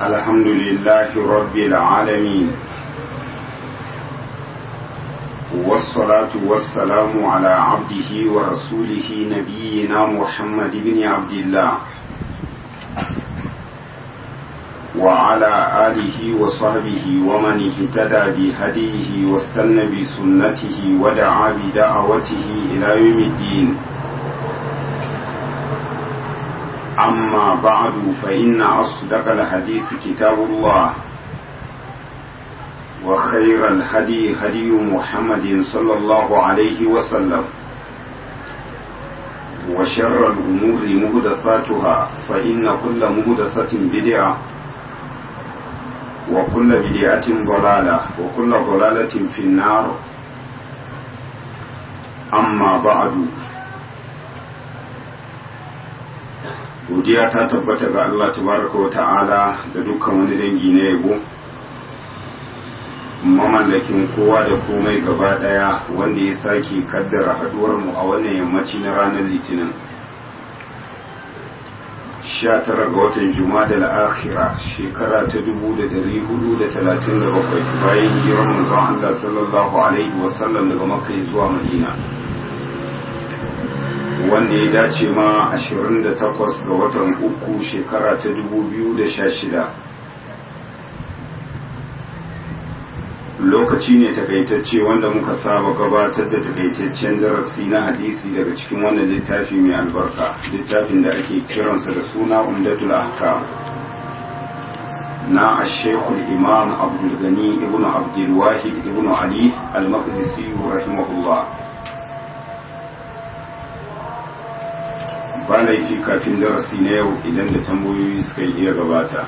الحمد لله رب العالمين والصلاة والسلام على عبده ورسوله نبينا محمد بن عبد الله وعلى آله وصحبه ومن اهتدى بهديه واستنى بسنته ودعا بدعوته إلى يوم الدين أما بعد فإن أصدق الحديث كتاب الله وخير الهدي هدي محمد صلى الله عليه وسلم وشر الأمور مهدثاتها فإن كل مهدثة بدعة وكل بدعة ضلالة وكل ضلالة في النار أما بعد godiya ta tabbata ga Allah tabaraka wa ta'ala da dukkan wani dangi na yabo mamallakin kowa da komai gaba daya wanda ya sake kaddara haduwar mu a wannan yammaci na ranar litinin 19 ga watan juma'a da akhira shekara ta 1437 bayan hijirar manzon Allah sallallahu alaihi wasallam daga makka zuwa madina wanda ya dace ma 28 ga watan uku shekara ta 2016 lokaci ne takaitacce wanda muka saba gabatar da takaitaccen darasi na hadisi daga cikin wannan littafi mai albarka littafin da ake kiransa da suna umdatul ahkam na ashekul imam abdulgani ibn abdulwahid ibn ali al-maqdisi rahimahullah ba laifi kafin darasi na yau idan da tambayoyi suka iya gabata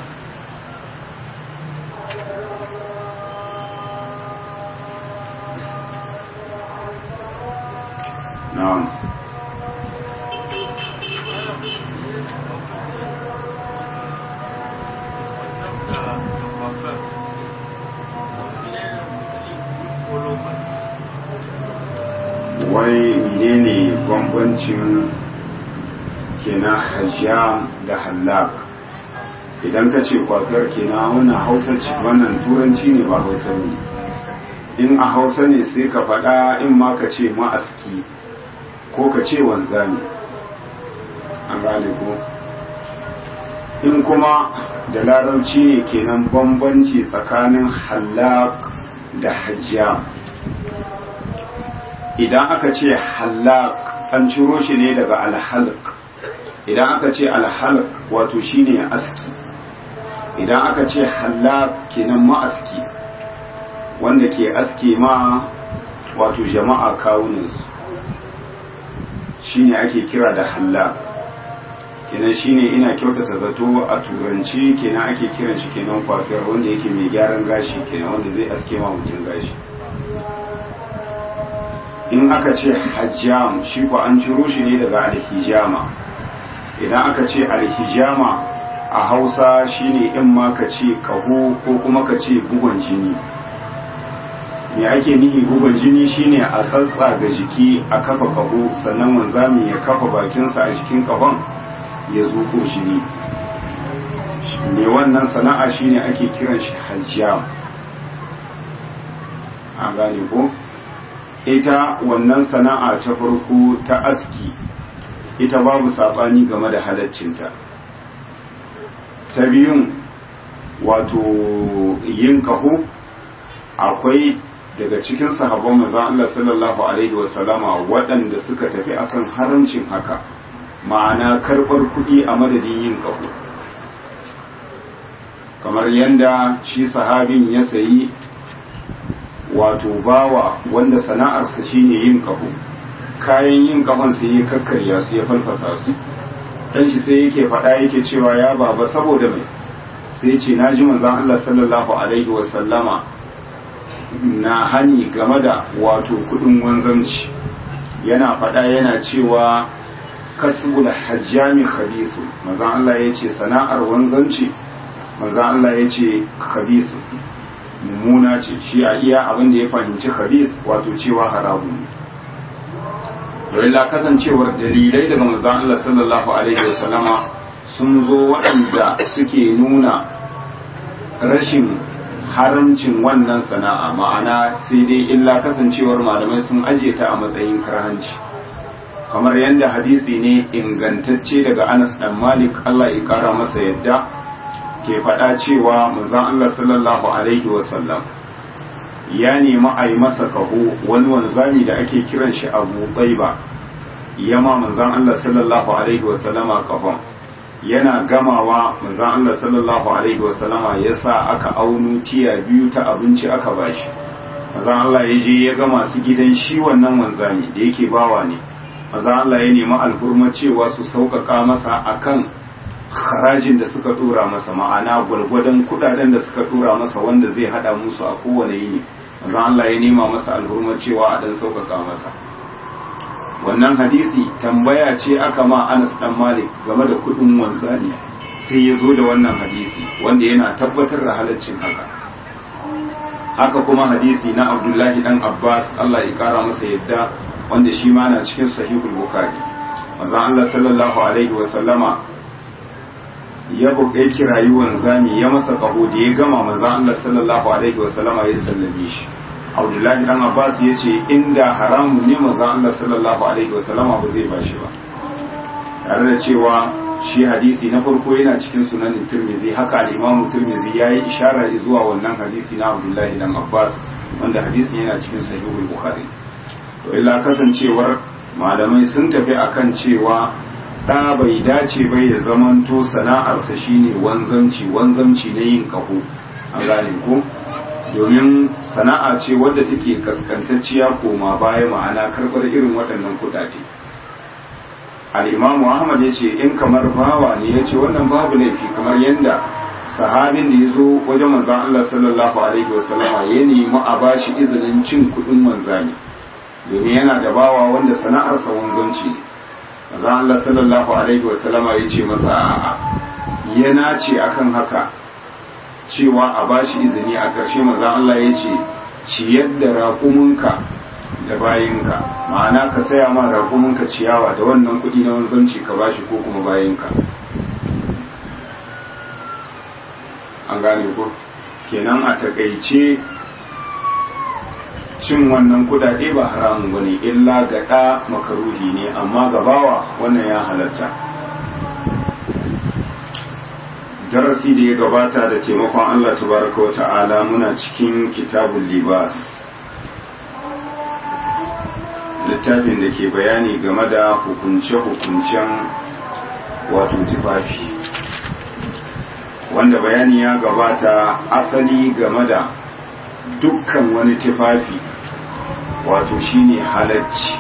na'am wai menene bambancin kenan hajjam da hallak idan ka ce kwafiyar kenan wannan hausa ce wannan turanci ne ba hausa ne in a hausa ne sai ka faɗa in ma ka ce ma'aski ko ka ce wanzami an gane ko in kuma da larabci ne kenan bambanci tsakanin hallak da hajjam idan aka ce hallak an ciro shi ne daga alhalk idan aka ce alhalak wato shine aski idan aka ce halak kenan ma'aski wanda ke aske ma wato jama'a kawuninsu shine ake kira da halak kenan shine ina kyautata zato a turanci kenan ake kiran shi kenan kwafiyar wanda yake mai gyaran gashi kenan wanda zai aske ma mutum gashi in aka ce hajjam shi ko an ciro shi ne daga alhijama idan aka ce alhijama a hausa shine in ma ka ce kaho ko kuma ka ce bugon jini me ake nihi bugon jini shine a tsatsa ga jiki a kafa kaho sannan wanzami ya kafa bakinsa a jikin kahon ya zuko jini me wannan sana'a shine ake kiran shi hajjam a gane ko ita wannan sana'a ta farko ta aski ita babu saɓani game da halaccinta ta biyun wato yin kaho akwai daga cikin sahabban manzon Allah sallallahu alaihi wasallama waɗanda suka tafi akan haramcin haka ma'ana karɓar kuɗi a madadin yin kaho kamar yadda shi sahabin ya sayi wato bawa wanda sana'arsa shine yin kaho kayan yin kafan sai ya kakkarya su ya falfasa su dan shi sai yake faɗa yake cewa ya baba saboda mai sai ce na ji manzon Allah sallallahu alaihi wa sallama na hani game da wato kudin wanzanci yana faɗa yana cewa kasbul hajjami khabisu manzon Allah ya ce sana'ar wanzanci manzon Allah ya ce khabisu mummuna ce shi a iya abin da ya fahimci khabis wato cewa haramun ne la kasancewar dalilai daga manzon Allah sallallahu alaihi wasallama sun zo waɗanda suke nuna rashin haramcin wannan sana'a ma'ana sai dai illa kasancewar malamai sun ajiye ta a matsayin karhanci kamar yadda hadisi ne ingantacce daga Anas dan Malik Allah ya kara masa yadda ke faɗa cewa manzon Allah sallallahu alaihi wasallam ya nemi a yi masa kaho wani wanzami da ake kiran shi Abu Baiba yama manzon Allah sallallahu alaihi wasallama kahon yana gamawa manzon Allah sallallahu alaihi wasallama ya sa aka auno tiya biyu ta abinci aka bashi manzon Allah ya je ya ga masu gidan shi wannan wanzami da yake bawa ne manzon Allah ya nemi alhurma cewa su sauƙaƙa masa akan harajin da suka tura masa ma'ana gwargwadon kudaden da suka tura masa wanda zai hada musu a kowane yini manzon Allah ya nema masa alhurma cewa a dan sauƙaƙa masa wannan hadisi tambaya ce aka ma Anas dan Malik game da kudin wanzani sai ya zo da wannan hadisi wanda yana tabbatar da halaccin haka haka kuma hadisi na Abdullahi dan Abbas Allah ya kara masa yadda wanda shi ma na cikin sahihul Bukhari manzon Allah sallallahu alaihi wa sallama ya buƙe kirayi wanzami ya masa kaho da ya gama manzon Allah sallallahu alaihi wa sallama ya sallame shi abdullahi dan abbas ya ce inda haramun ne manzon Allah sallallahu alaihi wasallam ba zai bashi ba tare da cewa shi hadisi na farko yana cikin sunan tirmidhi haka al-imam tirmidhi yayi ishara zuwa wannan hadisi na abdullahi dan abbas wanda hadisin yana cikin sahihul bukhari to illa kasancewar malamai sun tafi akan cewa da bai dace bai ya zamanto sana'arsa shine wanzamci wanzamci na yin kaho an gane ko domin sana'a ce wadda take kaskantacciya koma baya ma'ana karbar irin waɗannan kuɗaɗe al'imamu ahmad ya ce in kamar bawa ne ya ce wannan babu laifi kamar yadda sahabin da ya zo wajen manzan Allah sallallahu alaihi wasallama ya nemi a bashi izinin cin kuɗin wanzami domin yana da bawa wanda sana'arsa wanzanci ne manzan Allah sallallahu alaihi wasallama ya ce masa a'a yana ce akan haka cewa a bashi izini a ƙarshe maza Allah ya ce ciyar da raƙuminka da bayinka ma'ana ka saya ma raƙuminka ciyawa da wannan kuɗi na wanzanci ka bashi ko kuma bayinka an gane ko kenan a takaice cin wannan kudade ba haramun bane illa ga ɗa makaruhi ne amma ga bawa wannan ya halatta darasi da ya gabata da taimakon Allah tabaraka wa ta'ala muna cikin kitabun libas littafin da ke bayani game da hukunce-hukuncen wato tufafi wanda bayani ya gabata asali game da dukkan wani tufafi wato shine halacci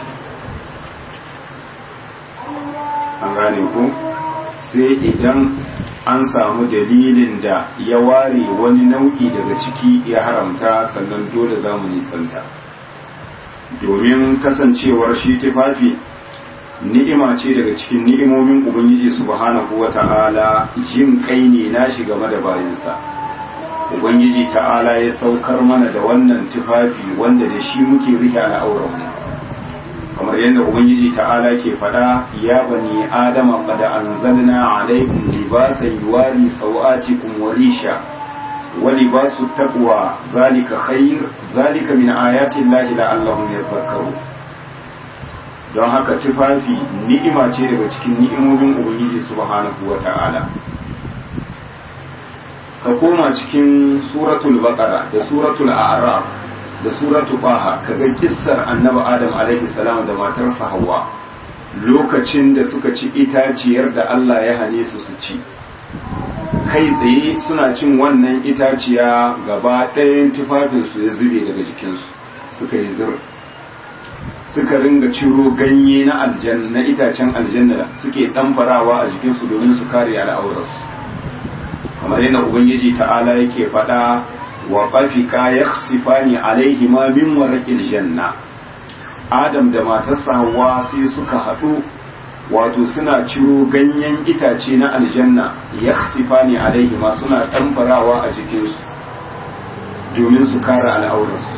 an gane ku sai idan an samu dalilin da ya ware wani nau'i daga ciki ya haramta sannan dole za mu nisanta domin kasancewar shi tufafi ni'ima ce daga cikin ni'imomin ubangiji subhanahu wa ta'ala jin kai ne nashi game da bayansa ubangiji ta'ala ya saukar mana da wannan tufafi wanda da shi muke rike al'auranmu kamar yadda ubangiji ta'ala ke faɗa ya bani adama qad anzalna alaykum libasan yuwari sawatikum wa risha wa libasu taqwa zalika khair zalika min ayati llahi la'allahum yadhakkarun don haka tufafi ni'ima ce daga cikin ni'imomin ubangiji subhanahu wa ta'ala ka koma cikin suratul baqara da suratul a'raf da suratul baha kaga kissar annabi adam alaihi salam da matarsa hawa lokacin da suka ci itaciyar da Allah ya hane su su ci kai tsaye suna cin wannan itaciya gaba ɗayan tufafinsu ya zube daga jikinsu suka yi zir suka ringa ciro ganye na aljanna na itacen aljanna suke ɗanfarawa a jikinsu domin su kare al'aurarsu kamar yadda ubangiji ta'ala yake faɗa wa qafika yakhsifani alaihi ma min warqil janna adam da matarsa hawa sai suka haɗu wato suna ciro ganyen itace na aljanna yakhsifani alaihi ma suna ɗanfarawa a jikinsu domin su kare al'aurarsu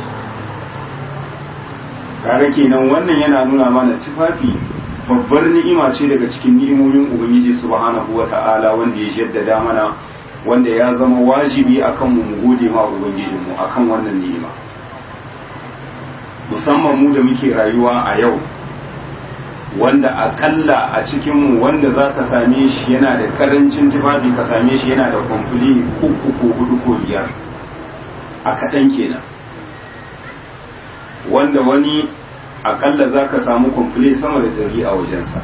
kare kenan wannan yana nuna mana tufafi babbar ni'ima ce daga cikin ni'imomin ubangiji subhanahu wata'ala wanda ya jaddada mana wanda ya zama wajibi akan mu mu gode ma ubangijinmu akan wannan ni'ima musamman mu da muke rayuwa a yau wanda akalla a cikinmu wanda za ka same shi yana da karancin tufafi ka same shi yana da kwamfuli uku ko hudu ko biyar a kaɗan kenan wanda wani akalla za ka samu kwamfuli sama da dari a wajensa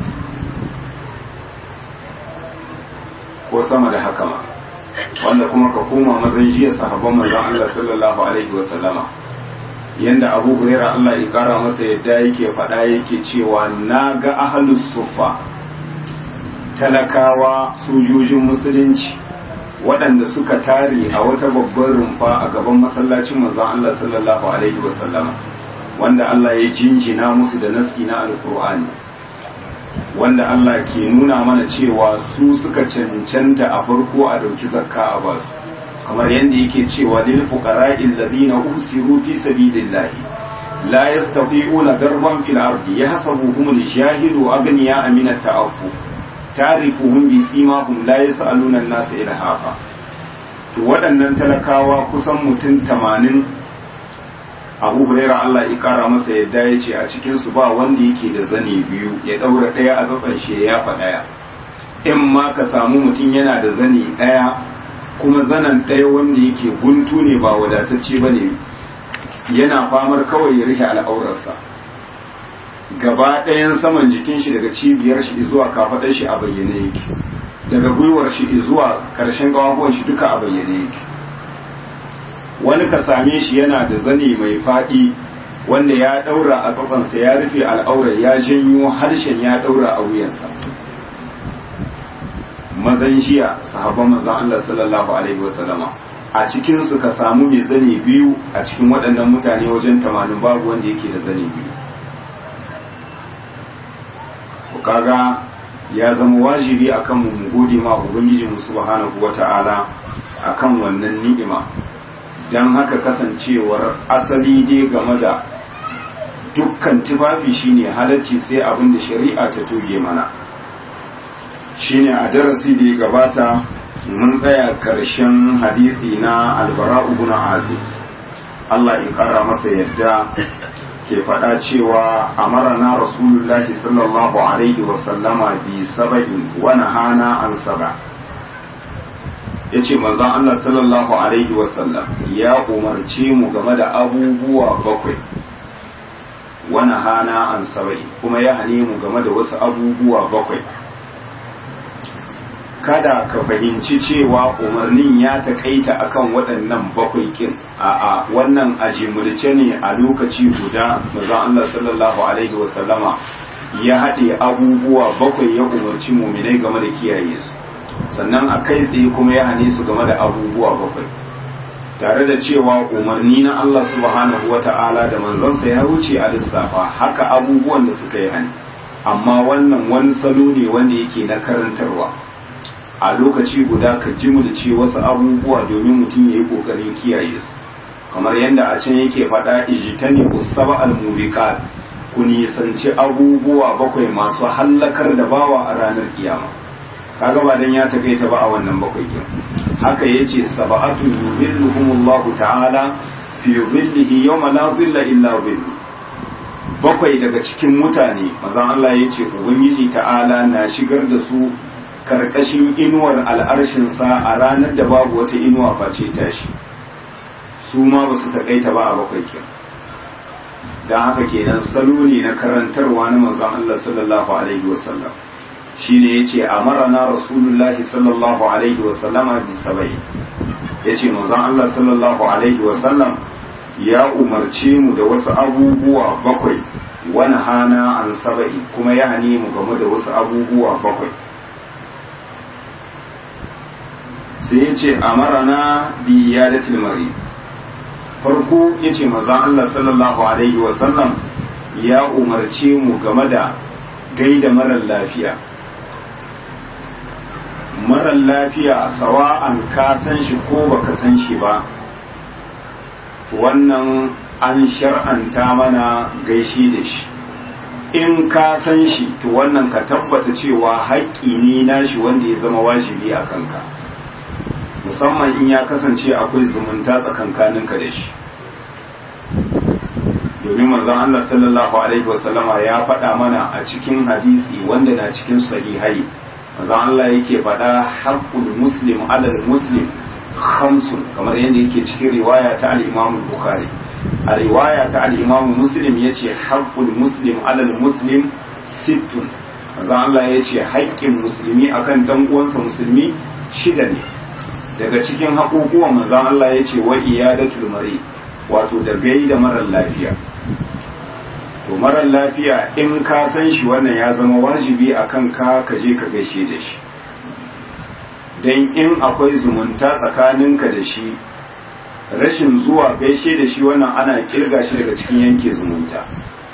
ko sama da haka ma wanda kuma ka koma mazan jiya sahabban manzon Allah sallallahu alaihi wa sallama yanda Abu Hurairah Allah ya kara masa yadda yake faɗa yake cewa na ga ahlus suffa talakawa sojojin musulunci waɗanda suka tare a wata babbar rumfa a gaban masallacin manzon Allah sallallahu alaihi wa sallama wanda Allah ya jinjina musu da nasi na alkur'ani wanda Allah ke nuna mana cewa su suka cancanta a farko a dauki zakka a basu kamar yadda yake cewa lil fuqara'i alladhina usiru fi sabilillahi la yastati'una darban fil ardi yahsabuhum al-jahilu aghniya min at-ta'affu ta'rifuhum bi simahum la yas'aluna an-nasa ilhafa to waɗannan talakawa kusan mutum 80 abu huraira Allah ya kara masa yadda ya ce a cikinsu ba wanda yake da zane biyu ya ɗaura ɗaya a tsatsan shi ya yafa ɗaya in ma ka samu mutum yana da zane ɗaya kuma zanen ɗaya wanda yake guntu ne ba wadatacce ba ne yana famar kawai ya rike al'aurarsa gaba ɗayan saman jikin shi daga cibiyar shi zuwa kafaɗar shi a bayyane yake daga gwiwar shi zuwa ƙarshen ƙafafuwan shi duka a bayyane yake wani ka same shi yana da zane mai faɗi wanda ya ɗaura a tsatsansa ya rufe al'aurar ya janyo harshen ya ɗaura a wuyansa mazan jiya sahabban mazan Allah sallallahu alaihi wasallama a cikin su ka samu mai zane biyu a cikin waɗannan mutane wajen tamanin babu wanda yake da zane biyu kaga ya zama wajibi akan mu mu gode ma ubangiji mu subhanahu wata'ala akan wannan ni'ima dan haka kasancewar asali dai game da dukkan tufafi shine halacci sai abin da shari'a ta toge mana shine a darasi da ya gabata mun tsaya karshen hadisi na albara ibn azib Allah ya kara masa yadda ke faɗa cewa amarana rasulullahi sallallahu alaihi wasallama bi saba'in wa nahana an saba yace manzon Allah sallallahu alaihi wasallam ya umarce mu game da abubuwa bakwai wa nahana an saba'i kuma ya hane mu game da wasu abubuwa bakwai kada ka fahimci cewa umarnin ya takaita akan waɗannan bakwai kin a'a wannan a jimilce ne a lokaci guda manzon Allah sallallahu alaihi wasallama ya haɗe abubuwa bakwai ya umarci muminai game da kiyaye su sannan a kai tsaye kuma ya hane su game da abubuwa bakwai tare da cewa umarni na Allah subhanahu wata'ala da manzansa ya wuce a lissafa haka abubuwan da suka yi hani amma wannan wani salo ne wanda yake na karantarwa a lokaci guda ka jimulce wasu abubuwa domin mutum ya yi ƙoƙarin kiyaye su kamar yadda a can yake faɗa ijitani usaba al-mubiqat ku nisanci abubuwa bakwai masu hallakar da bawa a ranar kiyama kaga ba dan ya takaita ba a wannan bakwai kin haka yace sab'atu yuzilluhumullahu ta'ala fi dhillihi yawma la dhilla illa dhillu bakwai daga cikin mutane mazan Allah yace ubangiji ta'ala na shigar da su karkashin inuwar al'arshinsa a ranar da babu wata inuwa face tashi su ma ba su taƙaita ba a bakwai kin don haka kenan salo ne na karantarwa na manzon Allah sallallahu alaihi wasallam shi ne ya ce a marana rasulullahi sallallahu alaihi wasallama bi sabai ya ce manzon Allah sallallahu alaihi wasallam ya umarce mu da wasu abubuwa bakwai wani hana an saba'i kuma ya hane mu game da wasu abubuwa bakwai sai ya ce a marana bi ya da tilmari farko ya ce mazan Allah sallallahu Alaihi wasallam ya umarce mu game da gaida marar lafiya marar lafiya sawa'an ka san shi ko baka san shi ba wannan an shar'anta mana gaishe da shi in ka san shi to wannan ka tabbata cewa haƙƙi ne nashi wanda ya zama wajibi a kanka musamman in ya kasance akwai zumunta tsakankaninka da shi domin manzon Allah sallallahu alaihi wasallama ya faɗa mana a cikin hadisi wanda na cikin sahihai manzon Allah yake faɗa haqqul muslim alal muslim khamsun kamar yadda yake cikin riwaya ta al-Imam Bukhari a riwaya ta al-Imam Muslim yace haqqul muslim alal muslim sittun manzon Allah yace haƙƙin musulmi akan dan uwansa musulmi shida ne daga cikin haƙoƙuwan manzon Allah yace wa iyadatul mari wato da gaida marar lafiya to marar lafiya in ka san shi wannan ya zama wajibi a kan ka ka je ka gaishe da shi don in akwai zumunta tsakaninka da shi rashin zuwa gaishe da shi wannan ana kirga shi daga cikin yanke zumunta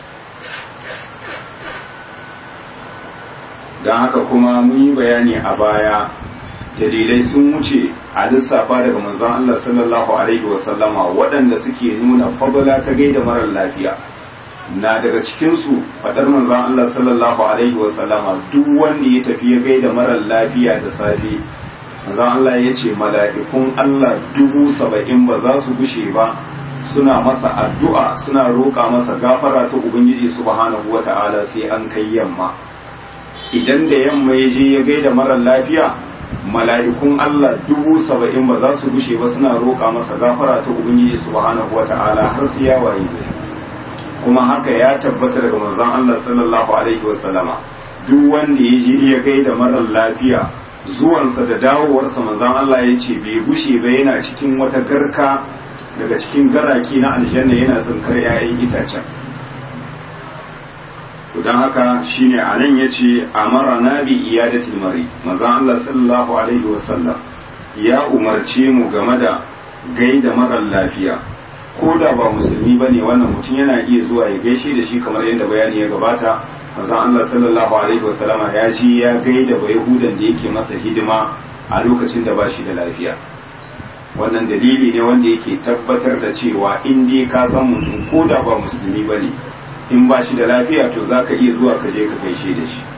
don haka kuma mun yi bayani a baya dalilai sun wuce a lissafa daga manzon Allah sallallahu alaihi wasallama waɗanda suke nuna fadala ta gaida marar lafiya na daga cikinsu faɗar manzon Allah sallallahu alaihi wasallama duk wanda ya tafi ya gaida marar lafiya da safe manzon Allah ya ce mala'ikun Allah dubu saba'in ba za su gushe ba suna masa addu'a suna roƙa masa gafara ta Ubangiji subhanahu wa ta'ala sai an kai yamma idan da yamma ya je ya gaida marar lafiya mala'ikun Allah dubu saba'in ba za su gushe ba suna roƙa masa gafara ta Ubangiji subhanahu wa ta'ala har su ya waye kuma haka ya tabbata daga manzon Allah sallallahu alaihi wa sallama duk wanda ya je ya gaida marar lafiya zuwansa da dawowarsa manzon Allah ya ce bai gushe ba yana cikin wata garka daga cikin garaki na aljanna yana tsinkar 'ya'yan itacen don haka shine a nan ya ce amara na bi iyadatil mari manzon Allah sallallahu alaihi wasallam ya umarce mu game da gaida marar lafiya ko da ba musulmi ba ne wannan mutum yana iya zuwa ya gaishe da shi kamar yadda bayani ya gabata manzon Allah sallallahu alaihi wasallama ya ji ya gaida ba yahudan da yake masa hidima a lokacin da ba shi da lafiya wannan dalili ne wanda yake tabbatar da cewa in dai ka san mutum ko da ba musulmi ba ne in ba shi da lafiya to za ka iya zuwa ka je ka gaishe da shi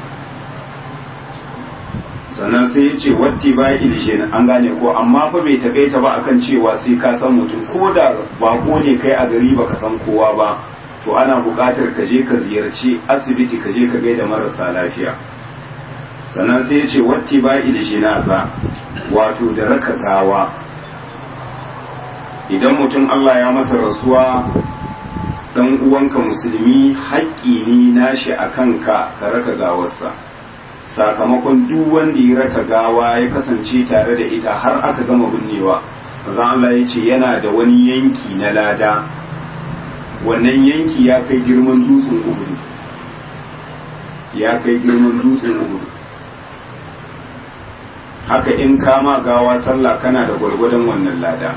sannan sai ya ce watti ba ilishin an gane ko amma fa bai takaita ba akan cewa sai ka san mutum ko da bako ne kai a gari baka san kowa ba to ana buƙatar ka je ka ziyarci asibiti ka je ka gaida marasa lafiya sannan sai ya ce watti ba ilishin za wato da raka gawa idan mutum Allah ya masa rasuwa dan uwanka musulmi haƙƙi ne nashi a kanka ka raka gawarsa sakamakon duk wanda ya raka gawa ya kasance tare da ita har aka gama binnewa maza Allah ya ce yana da wani yanki na lada wannan yanki ya kai girman dutsen uhudu ya kai girman dutsen uhudu haka in kama gawa sallah kana da gwargwadon wannan lada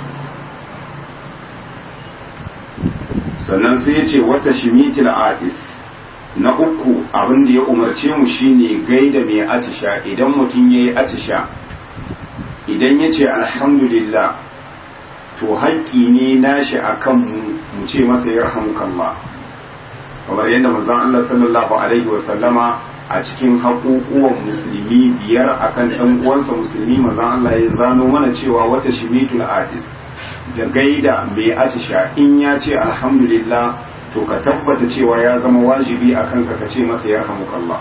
sannan sai ya ce wata shimitil adis na uku abin da ya umarce mu shine gaida mai atisha idan mutum ya yi atisha idan ya ce alhamdulillah to haƙƙi ne nashi a kan mu ce masa ya rahamukallah kamar yadda manzon Allah sallallahu alaihi wasallama a cikin haƙuƙuwan musulmi biyar akan ɗan uwansa musulmi manzon Allah ya zano mana cewa wata shimitul adis da gaida mai atisha in ya ce alhamdulillah to ka tabbata cewa ya zama wajibi a kanka ka ce masa ya Allah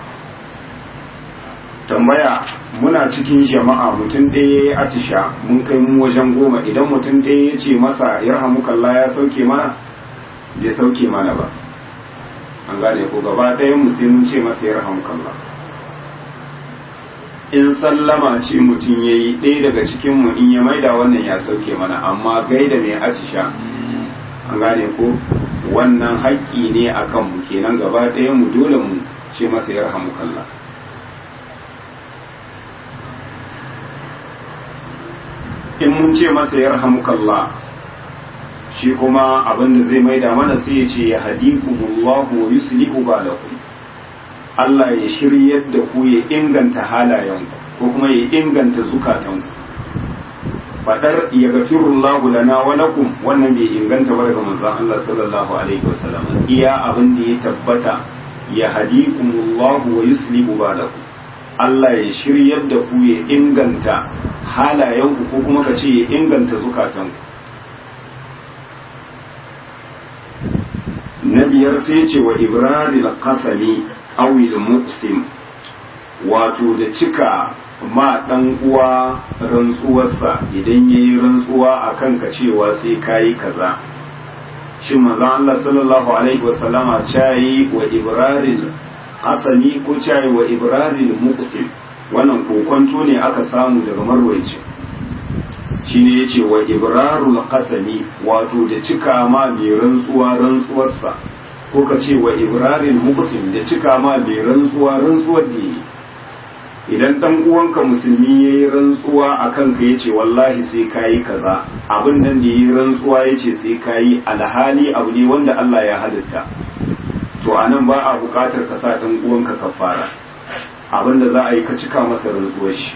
tambaya muna cikin jama'a mutum ɗaya ya yi atisha mun kai mu wajen goma idan mutum ɗaya ya ce masa ya Allah ya sauke mana bai sauke mana ba an gane ko gaba ɗayan mu sai mun ce masa ya Allah in sallama ce mutum ya yi ɗaya daga cikinmu in ya maida wannan ya sauke mana amma gaida mai atisha an gane ko wannan haƙƙi ne a kanmu kenan gaba ɗaya mu dole mu ce masa ya rahamu kalla in mun ce masa ya rahamu kalla shi kuma abin da zai maida mana sai ya ce ya hadikumullahu wa yuslihu balakum Allah ya shiryar da ku ya inganta halayenku ko kuma ya inganta zukatanku fadar ya gafirullahu lana wa lakum wannan bai inganta ba daga manzon Allah sallallahu alaihi wasallam iya abin da ya tabbata ya hadikumullahu wa yuslihu balakum Allah ya shiryar da ku ya inganta halayenku ko kuma ka ce ya inganta zukatanku na biyar sai ce wa ibrahim kasami awil muqsim wato da cika ma dan uwa rantsuwarsa idan yayi rantsuwa akan ka cewa sai kayi kaza shin manzon Allah sallallahu alaihi wasallama cayi wa ibrahim asali ko cayi wa ibrahim muqsim wannan kokonto ne aka samu daga marwaici shine yace wa ibrarul qasami wato da cika ma mai rantsuwa rantsuwarsa ko ka ce wa ibrarul muqsim da cika ma mai rantsuwa rantsuwar da yi idan dan uwanka musulmi yayi rantsuwa akan ka yace wallahi sai kayi kaza abin nan da yayi rantsuwa yace sai kayi alhali abu ne wanda Allah ya halitta to anan ba a bukatar ka sa dan uwanka kafara abin da za a yi ka cika masa rantsuwar shi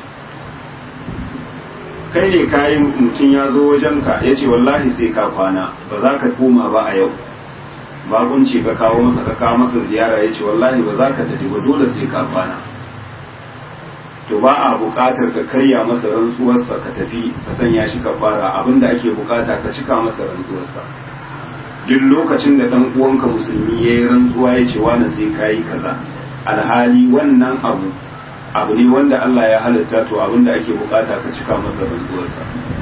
kai ne kayan mutum ya zo wajenka ya ce wallahi sai ka kwana ba za ka koma ba a yau bakunci ka kawo masa ka kawo masa ziyara ya ce wallahi ba za ka tafi ba dole sai ka kwana to ba a buƙatar ka karya masa rantsuwarsa ka tafi ka sanya shi ka fara abinda ake buƙata ka cika masa rantsuwarsa duk lokacin da ɗan uwanka musulmi ya yi rantsuwa ya ce wani sai ka yi kaza alhali wannan abu abu ne wanda Allah ya halitta to abinda ake bukata ka cika masa rantsuwarsa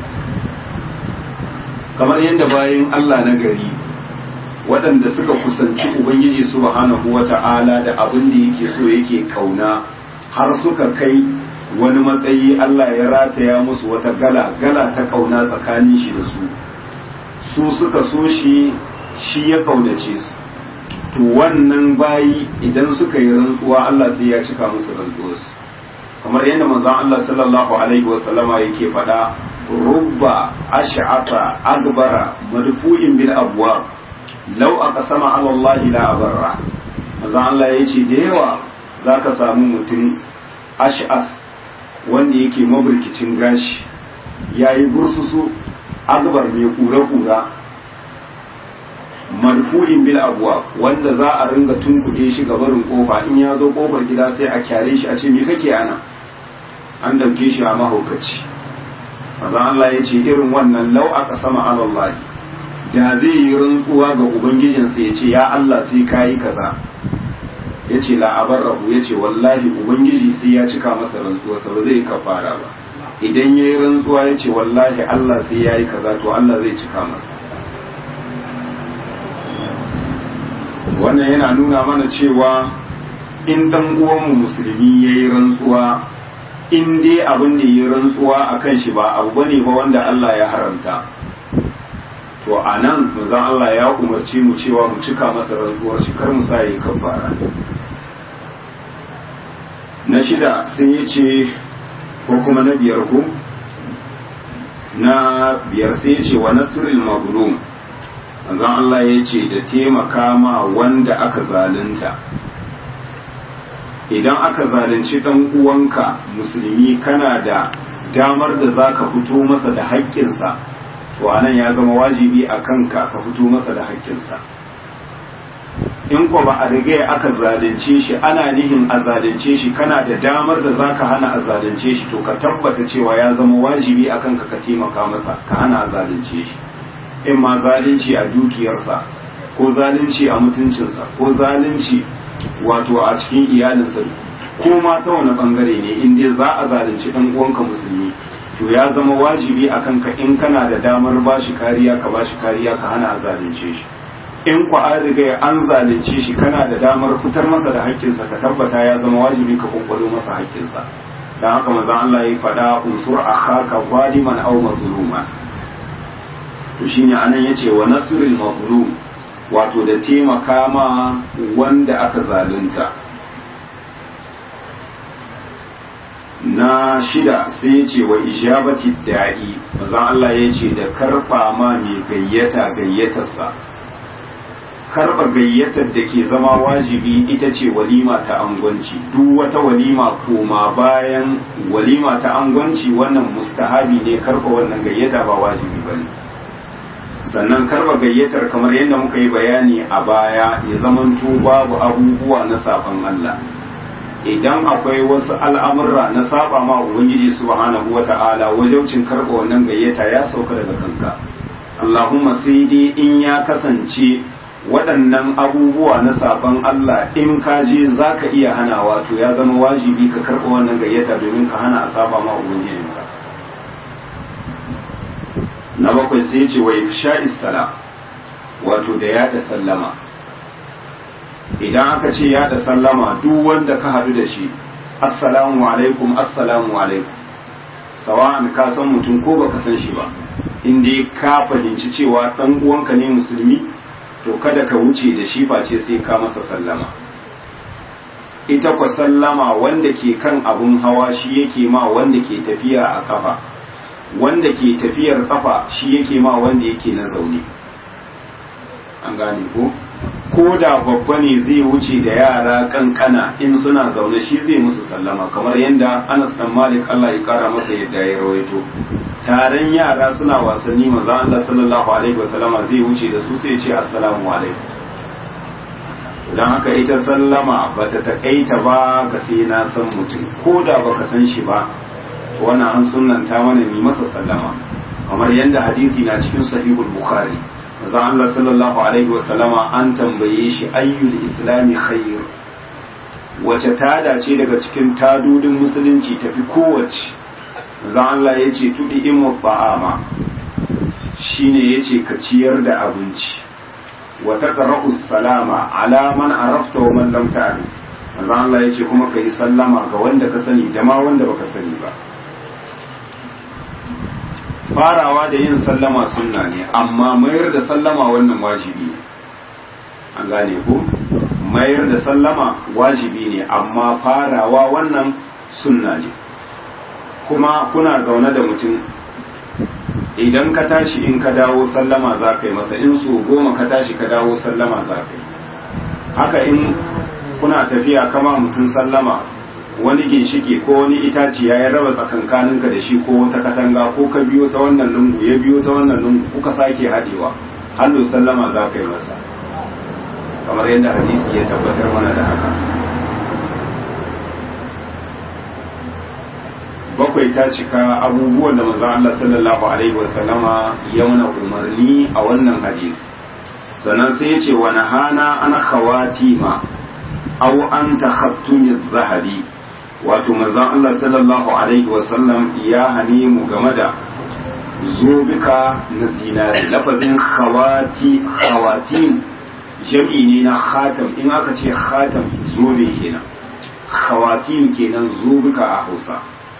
kamar yadda bayan Allah na gari waɗanda suka kusanci Ubangiji subhanahu wata'ala da abin da yake so yake kauna har suka kai wani matsayi Allah ya rataya musu wata gala gala ta kauna tsakanin shi da su su suka so shi shi ya kaunace su to wannan bayi idan suka yi rantsuwa Allah sai ya cika musu rantsuwarsu kamar yadda manzon Allah sallallahu alaihi wa sallama yake faɗa rubba ash'ata adbara madfu'in bil abwab law aqsama ala Allah la abarra manzon Allah yace da yawa zaka samu mutum ash'as wanda yake maburkicin gashi yayi bursusu agbar mai kura-kura marfu'in bil abwa wanda za a ringa tunkuɗe shi ga barin kofa in ya zo kofar gida sai a kyare shi a ce me kake ana an dauke shi a mahaukaci maza Allah ya ce irin wannan lau aka sama alallahi da zai yi rantsuwa ga ubangijinsa ya ce ya Allah sai kayi kaza ya ce la'abar rabu ya ce wallahi ubangiji sai ya cika masa rantsuwarsa ba zai kafara ba idan ya yi rantsuwa ya ce wallahi Allah sai ya yi kaza to Allah zai cika masa wannan yana nuna mana cewa in dan uwanmu musulmi ya yi rantsuwa in dai abin da yi rantsuwa a kan shi ba abu bane ba wanda Allah ya haramta to a nan manzon Allah ya umarci mu cewa mu cika masa rantsuwar shi kar mu sa yi kafara na shida sai ya ce ko kuma na biyar ko na biyar sai ya ce wa nasrul mazlum manzon Allah ya ce da taimaka ma wanda aka zalunta idan aka zalunci dan uwanka musulmi kana da damar da za ka fito masa da haƙƙinsa to anan ya zama wajibi a kanka ka fito masa da haƙƙinsa in ko ba a riga aka zalunce shi ana nihin a zalunce shi kana da damar da za ka hana a zalunce shi to ka tabbata cewa ya zama wajibi a kanka ka taimaka masa ka hana a zalunce shi in ma zalunci a dukiyarsa ko zalunci a mutuncinsa ko zalunci wato a cikin iyalinsa ko ma ta wani bangare ne in dai za a zalunci dan uwanka musulmi to ya zama wajibi a kanka in kana da damar ba shi kariya ka ba shi kariya ka hana a zalunce shi in ku an riga an zalunce shi kana da damar fitar masa da haƙƙinsa ka tabbata ya zama wajibi ka kwakwalo masa haƙƙinsa dan haka manzon Allah ya faɗa unsur akhaka zaliman aw mazluman to shine anan yace wa nasrul mazlum wato da taimaka ma wanda aka zalunta na shida sai ya ce wa ijabati da'i manzon Allah ya ce da karfa ma mai gayyata gayyatarsa karba gayyatar da ke zama wajibi ita ce walima ta angwanci duk wata walima koma bayan walima ta angwanci wannan mustahabi ne karba wannan gayyata ba wajibi ba ne sannan karba gayyatar kamar yadda muka yi bayani a baya ya zamanto babu abubuwa na safan Allah idan akwai wasu al'amurra na saba ma ubangiji subhanahu wata'ala wajaucin karɓa wannan gayyata ya sauka daga kanka Allahumma sai dai in ya kasance waɗannan abubuwa na saban Allah in ka je za ka iya hana wato ya zama wajibi ka karɓa wannan gayyata domin ka hana a saba ma ubangijinka na bakwai sai ce wa ifsha'is sala wato da yaɗa sallama idan aka ce yaɗa sallama duk wanda ka haɗu da shi assalamu alaikum assalamu alaikum sawa'an ka san mutum ko baka san shi ba in dai ka fahimci cewa ɗan uwanka ne musulmi to kada ka wuce da shi face sai ka masa sallama ita kwa sallama wanda ke kan abun hawa shi yake ma wanda ke tafiya a kafa wanda ke tafiyar kafa shi yake ma wanda yake na zaune an gane ko ko da babba ne zai wuce da yara kankana in suna zaune shi zai musu sallama kamar yadda Anas dan Malik Allah ya kara masa yadda ya rawaito taron yara suna wasanni manzo Allah sallallahu alaihi wasallama zai wuce da su sai ya ce assalamu alaikum dan haka ita sallama bata takaita ba ga sai na san mutum ko da baka san shi ba wannan an sunnanta mana ni masa sallama kamar yadda hadisi na cikin sahihul bukhari manzo Allah sallallahu alaihi wasallama an tambaye shi ayyul islami khair wace tada ce daga cikin tadudin musulunci tafi kowace manzo Allah ya ce tudi imu ta'ama shine yace ka ciyar da abinci wa taqra'u salama ala man arafta wa man lam ta'rif manzo Allah yace kuma kai sallama ga wanda ka sani da ma wanda baka sani ba farawa da yin sallama sunna ne amma mayar da sallama wannan wajibi ne an gane ko mayar da sallama wajibi ne amma farawa wannan sunna ne kuma kuna zaune da mutum idan ka tashi in ka dawo sallama za ka yi masa in su goma ka tashi ka dawo sallama za ka yi haka in kuna tafiya kama mutum sallama wani ginshiki ko wani itaci ya raba tsakankaninka da shi ko wata katanga ko ka biyo ta wannan lungu ya biyo ta wannan lungu kuka sake haɗewa hallo sallama za ka yi masa kamar yadda hadisi ya tabbatar mana da haka bakwai ta cika abubuwan da manzon Allah sallallahu alaihi wasallama ya mana umarni a wannan hadisi sannan sai ya ce wa nahana an khawatima aw an takhattumi zahabi wato manzon Allah sallallahu alaihi wasallam ya hane mu game da zobika na zinari lafazin khawati khawatim jam'i ne na khatam in aka ce khatam zobe kenan khawatim kenan zobika a Hausa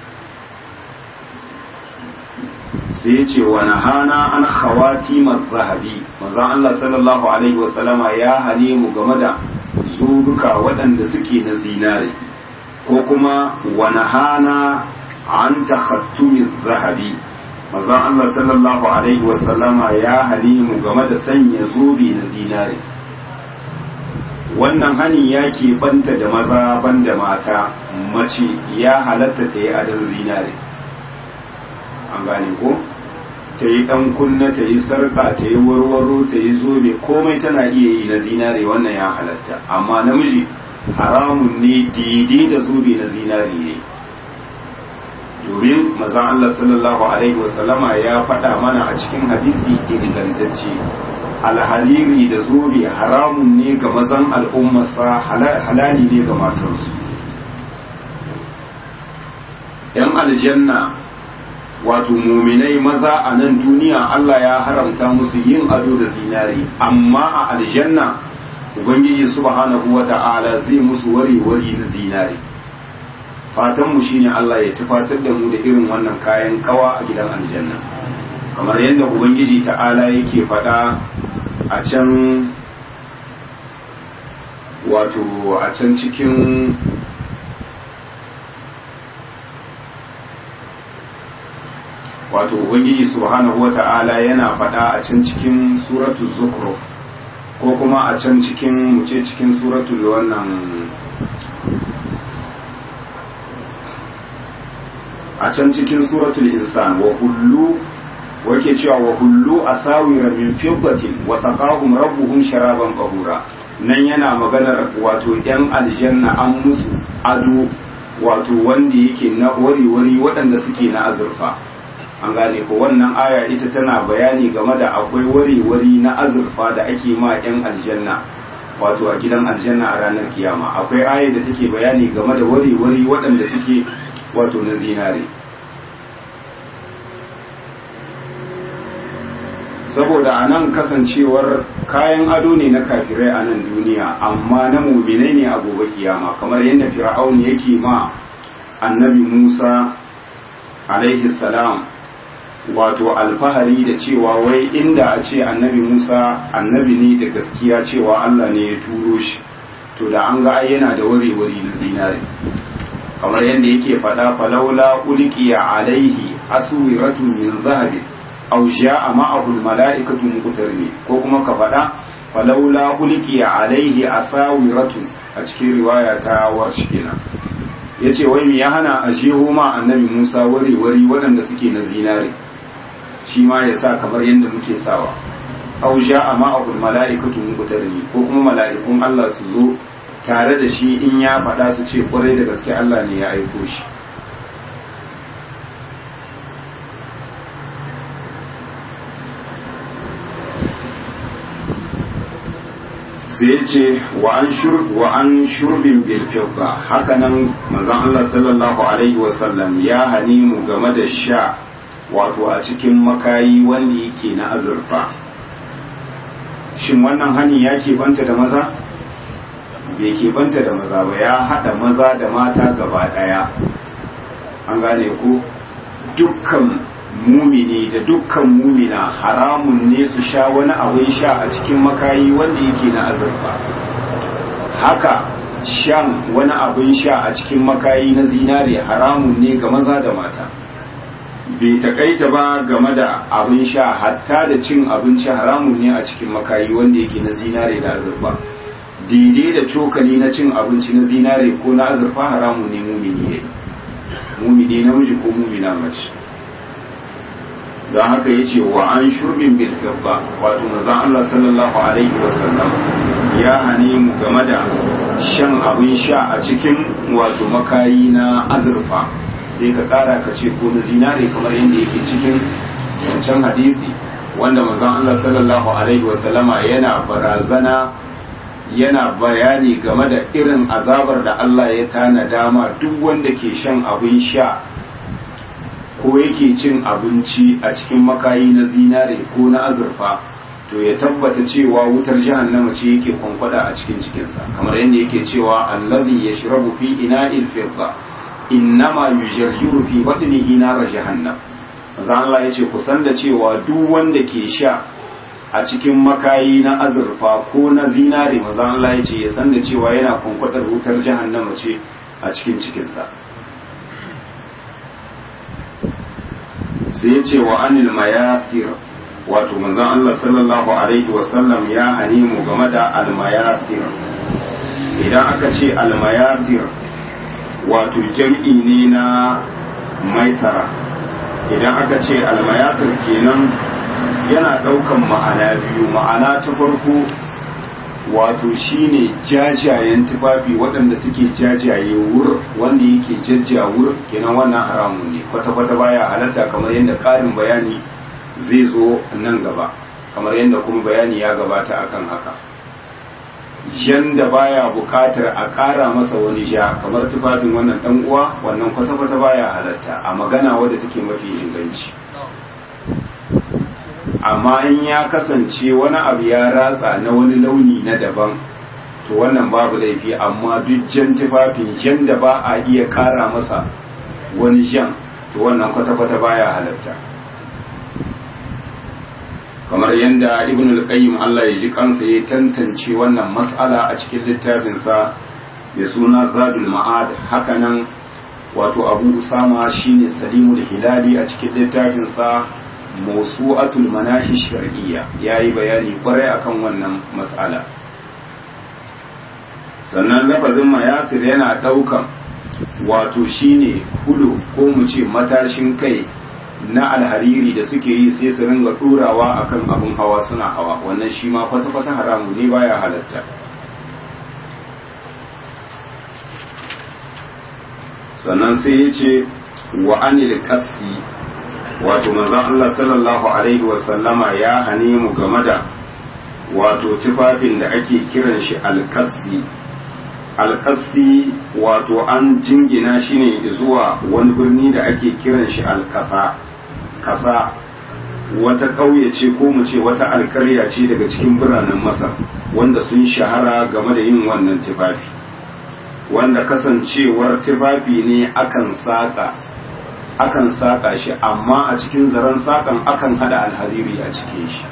sai ce wa nahana an khawatim zahabi manzon Allah sallallahu alaihi wasallama ya hane mu game da zobika waɗanda suke na zinari ko kuma wani hana an takhattumin zahabi mazan Allah sallallahu Alaihi wasallama ya halimu game da sanya zobe na zinare wannan hani ya banta da maza banda mata mace ya halatta ta yi adon zinare an gane ko ta yi ɗan kunna ta yi sarƙa ta yi warwaro ta yi zobe komai tana iya yi na zinare wannan ya halatta amma namiji haramun ne daidai da zobe na zinari ne domin mazan Allah sallallahu Alaihi wasallama ya faɗa mana a cikin hadisi ingantacce alhaliri da zobe haramun ne ga mazan al'ummarsa halali ne ga matarsu ‘yan aljanna wato muminai maza a nan duniya Allah ya haramta musu yin ado da zinari amma a aljanna ubangiji subhanahu wata'ala zai musu wari-wari da zinari fatanmu shine Allah ya tufatar da mu da irin wannan kayan kawa a gidan aljanna kamar yadda ubangiji ta'ala yake faɗa a can wato a can cikin wato ubangiji subhanahu wata'ala yana faɗa a can cikin suratul zukhruf ko kuma a can cikin muce cikin suratul wannan a can cikin suratul insan wa hullu wake cewa wa hullu asawira min fiddatin wa saqahum rabbuhum sharaban qahura nan yana maganar wato yan aljanna an musu ado wato wanda yake na wari-wari waɗanda suke na azurfa an gane ko wannan aya ita tana bayani game da akwai wari-wari na azurfa da ake ma yan aljanna wato a gidan aljanna a ranar kiyama akwai aya da take bayani game da wari-wari waɗanda suke wato na zinare saboda a nan kasancewar kayan ado ne na kafirai a nan duniya amma na muminai ne a gobe kiyama kamar yadda fir'aun yake ma annabi musa alaihi salam wato alfahari da cewa wai inda a ce annabi musa annabi ne da gaskiya cewa allah ne ya turo shi to da an ga yana da wari-wari na zinare kamar yadda yake faɗa falaula ulqiya alaihi aswiratu min zahabin aw ja'a ma'ahu al-mala'ikatu muqtarni ko kuma ka faɗa falaula ulqiya alaihi asawiratu a cikin riwaya ta warshi kenan yace wai me ya hana a jeho ma annabi Musa wari wari waɗanda suke na zinare shi ma ya sa kamar yadda muke sawa aw ja'a ma'ahu al-mala'ikatu muqtarni ko kuma mala'ikun Allah su zo tare da shi in ya faɗa su ce kwarai da gaske Allah ne ya aiko shi sai ce wa an shurbin bilfidda hakanan manzon Allah sallallahu alaihi wasallam ya hani mu game da sha wato a cikin makayi wanda yake na azurfa shin wannan hani ya banta da maza bai banta da maza ba ya haɗa maza da mata gaba ɗaya an gane ku dukkan mumini da dukkan mumina haramun ne su sha wani abin sha a cikin makayi wanda yake na azurfa haka shan wani abin sha a cikin makayi na zinare haramun ne ga maza da mata bai takaita ba game da abin sha hatta da cin abinci haramun ne a cikin makayi wanda yake na zinare da azurfa daidai da cokali na cin abinci na zinare ko na azurfa haramun ne mumini ne mumini namiji ko mumina mace don haka ya ce wa an shurbin bil fidda wato manzon Allah sallallahu alaihi wasallam ya hane mu game da shan abin sha a cikin wato makayi na azurfa sai ka kara ka ce ko na zinare kamar yadda yake cikin wancan hadisi wanda manzon Allah sallallahu alaihi wasallama yana barazana yana bayani game da irin azabar da Allah ya tana dama duk wanda ke shan abin sha ko yake cin abinci a cikin makayi na zinare ko na azurfa to ya tabbata cewa wutar jahannama ce yake kwankwada a cikin cikinsa kamar yadda yake cewa allazi yashrabu fi ina'il fidda innama yujarjiru fi batnihi nar jahannam manzo Allah yace ku san da cewa duk wanda ke sha a cikin makayi na azurfa ko na zinare manzo Allah yace ya san da cewa yana kwankwadar wutar jahannama ce a cikin cikinsa sai ce wa anil mayafir wato manzon Allah sallallahu alaihi wasallam ya hane mu game da almayafir idan aka ce almayafir wato jam'i ne na maitara idan aka ce almayafir kenan yana ɗaukan ma'ana biyu ma'ana ta farko wato shine jajayen tufafi waɗanda suke jajaye wur wanda yake jajjawur kenan wannan haramun ne kwata-kwata baya halatta kamar yadda ƙarin bayani zai zo nan gaba kamar yadda kuma bayani ya gabata akan haka yanda baya buƙatar a ƙara masa wani ja kamar tufafin wannan ɗan uwa wannan kwata-kwata baya halatta a magana wadda take mafi inganci amma in ya kasance wani abu ya ratsa na wani launi na daban to wannan babu laifi amma duk jan tufafin jan da ba a iya kara masa wani jan to wannan kwata-kwata baya halatta kamar yadda ibn al-qayyim Allah ya ji kansa ya tantance wannan mas'ala a cikin littafinsa mai suna zadul ma'ad hakanan wato abu usama shine salimul hilali a cikin littafinsa mawsu'atul manahi shar'iyya yayi bayani kwarai akan wannan mas'ala sannan lafazin mayasir yana daukan wato shine hudu ko mu ce matashin kai na alhariri da suke yi sai su ringa turawa akan abun hawa suna hawa wannan shi ma kwata-kwata haramu ne baya halatta sannan sai ya ce wa anil qasdi wato manzon Allah sallallahu alaihi wa sallama ya hane mu game da wato tufafin da ake kiran shi alkasdi alkasdi wato an jingina shi ne zuwa wani birni da ake kiran shi alkasa kasa wata ƙauye ce ko mu ce wata alkarya ce daga cikin biranen masar wanda sun shahara game da yin wannan tufafi wanda kasancewar tufafi ne akan saƙa akan saƙa shi amma a cikin zaren saƙan akan hada alhariri a cikin shi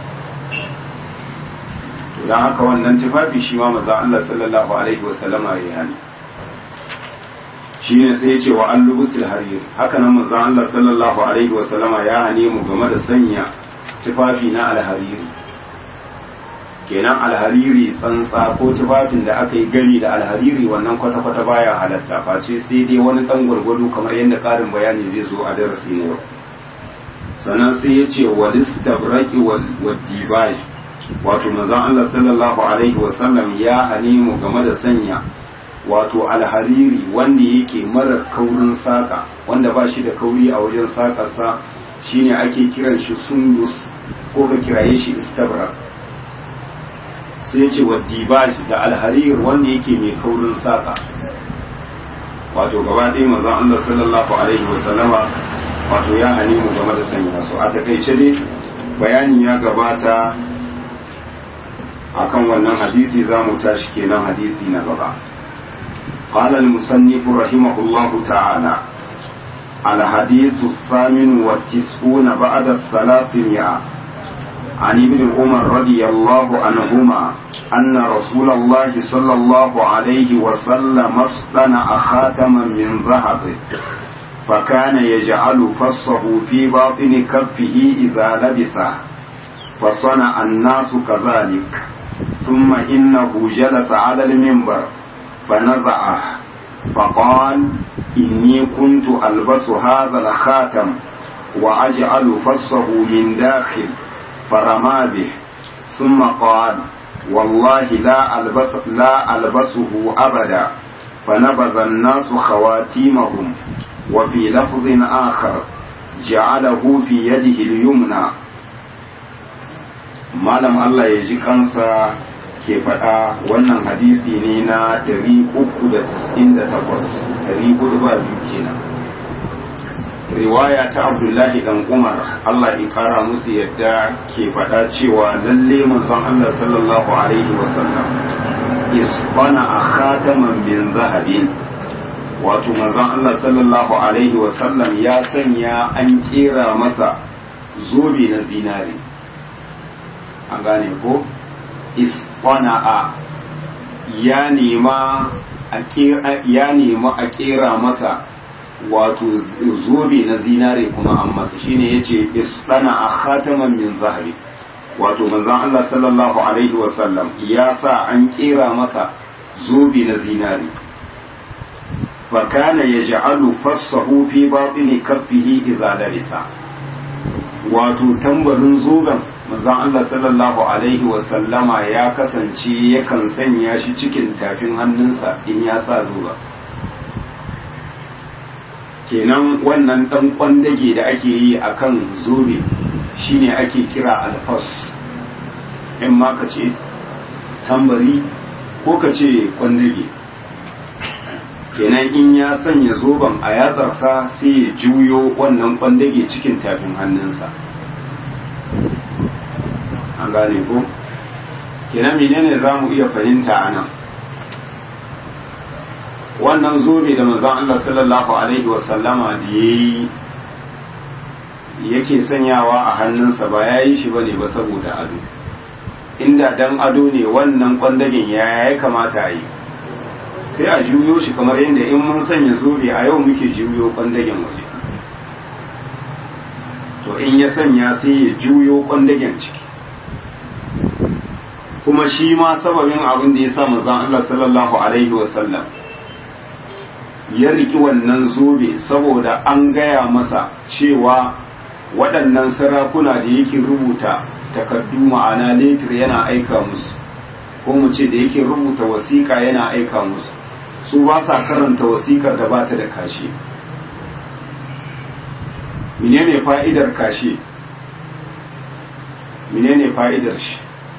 don haka wannan tufafi shi ma maza Allah sallallahu alaihi wasallama ya hani shi ne sai ya ce wa an lubusul hariri haka nan maza Allah sallallahu alaihi wasallama ya hane mu game da sanya tufafi na alhariri kenan alhariri tsantsa ko tufafin da aka yi gari da alhariri wannan kwata-kwata baya halatta face sai dai wani dan gwargwado kamar yadda karin bayani zai zo a darasi na yau sannan sai ya ce wa listabraki wa dibaj wato manzon Allah sallallahu alaihi wasallam ya hane mu game da sanya wato alhariri wanda yake mara kaurin saka wanda ba shi da kauri a wajen sakarsa shine ake kiran shi sundus ko ka kiraye shi istabrak sai ce wa dibaj da alharir wanda yake mai kaurin saka wato gaba ɗaya manzon Allah sallallahu alaihi wasallama wato ya hane mu game da sanya su a takaice dai bayani ya gabata akan wannan hadisi za mu tashi kenan hadisi na gaba قال المصنف رحمه الله تعالى الحديث الثامن والتسعون بعد الثلاثمائة عن ابن عمر رضي الله عنهما أن رسول الله صلى الله عليه وسلم اصطنع خاتما من ذهب فكان يجعل فصه في باطن كفه إذا لبسه فصنع الناس كذلك ثم إنه جلس على المنبر فنزعه فقال إني كنت ألبس هذا الخاتم وأجعل فصه من داخل فرمى به ثم قال والله لا ألبس لا ألبسه أبدا فنبذ الناس خواتيمهم وفي لفظ آخر جعله في يده اليمنى malam Allah ya ji kansa ke faɗa wannan hadisi ne na 398 402 kenan riwaya ta abdullahi dan umar Allah ya kara musu yadda ke faɗa cewa lalle manzon Allah sallallahu alaihi wasallam isbana a khataman min zahabin wato manzon Allah sallallahu alaihi wasallam ya sanya an kera masa zobe na zinare an gane ko isqana'a ya nema a ya nema a kera masa wato zobe na zinare kuma an masa shine yace isqana'a khataman min zahabi wato manzon Allah sallallahu alaihi wasallam ya sa an kera masa zobe na zinare fakana yaj'alu fassahu fi batini kaffihi idza labisa wato tambarin zoben manzon Allah sallallahu alaihi wasallama ya kasance yakan sanya shi cikin tafin hannunsa in ya sa zuba kenan wannan dan kwandage da ake yi akan zobe shine ake kira alfas in ma ka ce tambari ko ka ce kwandage kenan in ya sanya zoben a yatsarsa sai ya juyo wannan kwandage cikin tafin hannunsa an gane ko kenan menene za mu iya fahimta a nan wannan zobe da manzon Allah sallallahu alaihi wasallama da yayi yake sanyawa a hannunsa ba ya yi shi bane ba saboda ado inda dan ado ne wannan kwandagen ya ya kamata a yi sai a juyo shi kamar yadda in mun sanya zobe a yau muke juyo kwandagen waje to in ya sanya sai ya juyo kwandagen ciki kuma shi ma sababin abin da ya sa manzon Allah sallallahu alaihi wasallam ya riki wannan zobe saboda an gaya masa cewa waɗannan sarakuna da yake rubuta takardu ma'ana letir yana aika musu ko mu ce da yake rubuta wasiƙa yana aika musu su ba sa karanta wasikar da ba ta da kashe menene fa'idar kashe menene fa'idar shi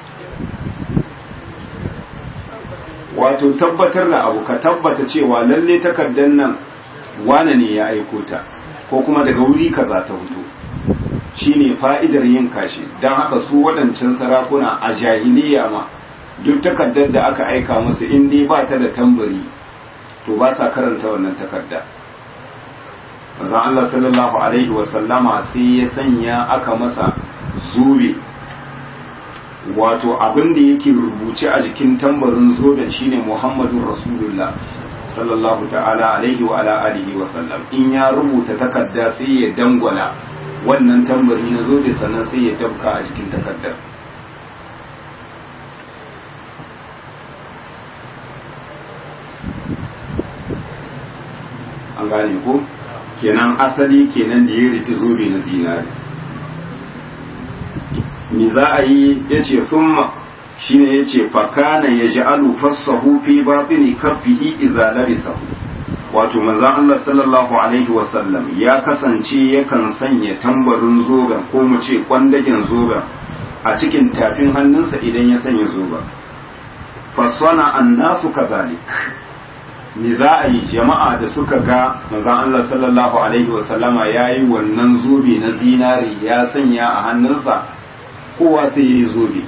wato tabbatar da abu ka tabbata cewa lalle takardar nan wane ne ya aiko ta ko kuma daga wuri kaza ta fito shine fa'idar yin kashe don haka su waɗancan sarakuna a jahiliya ma duk takardar da aka aika musu in dai ba ta da tambari to ba sa karanta wannan takarda manzon Allah sallallahu alaihi wasallama sai ya sanya aka masa zube wato abin da yake rubuce a jikin tambarin zoben shine Muhammadun Rasulullah sallallahu ta'ala alaihi wa ala alihi wa sallam in ya rubuta takarda sai ya dangwala wannan tambari na zobe sannan sai ya dabka a jikin takardar an gane ko kenan asali kenan da ya riki zobe na zinari me za a yi ya ce summa shi ne ya ce fakana ya ji alufassahu fi babini kafihi iza labisahu wato manzan Allah sallallahu alaihi wasallam ya kasance yakan sanya tambarin zoben ko mu ce kwandagen zoben a cikin tafin hannunsa idan ya sanya zoben fasana annasu kazalik me za a yi jama'a da suka ga manzan Allah sallallahu alaihi wasallama ya yi wannan zobe na zinari ya sanya a hannunsa kowa sai ya yi zobe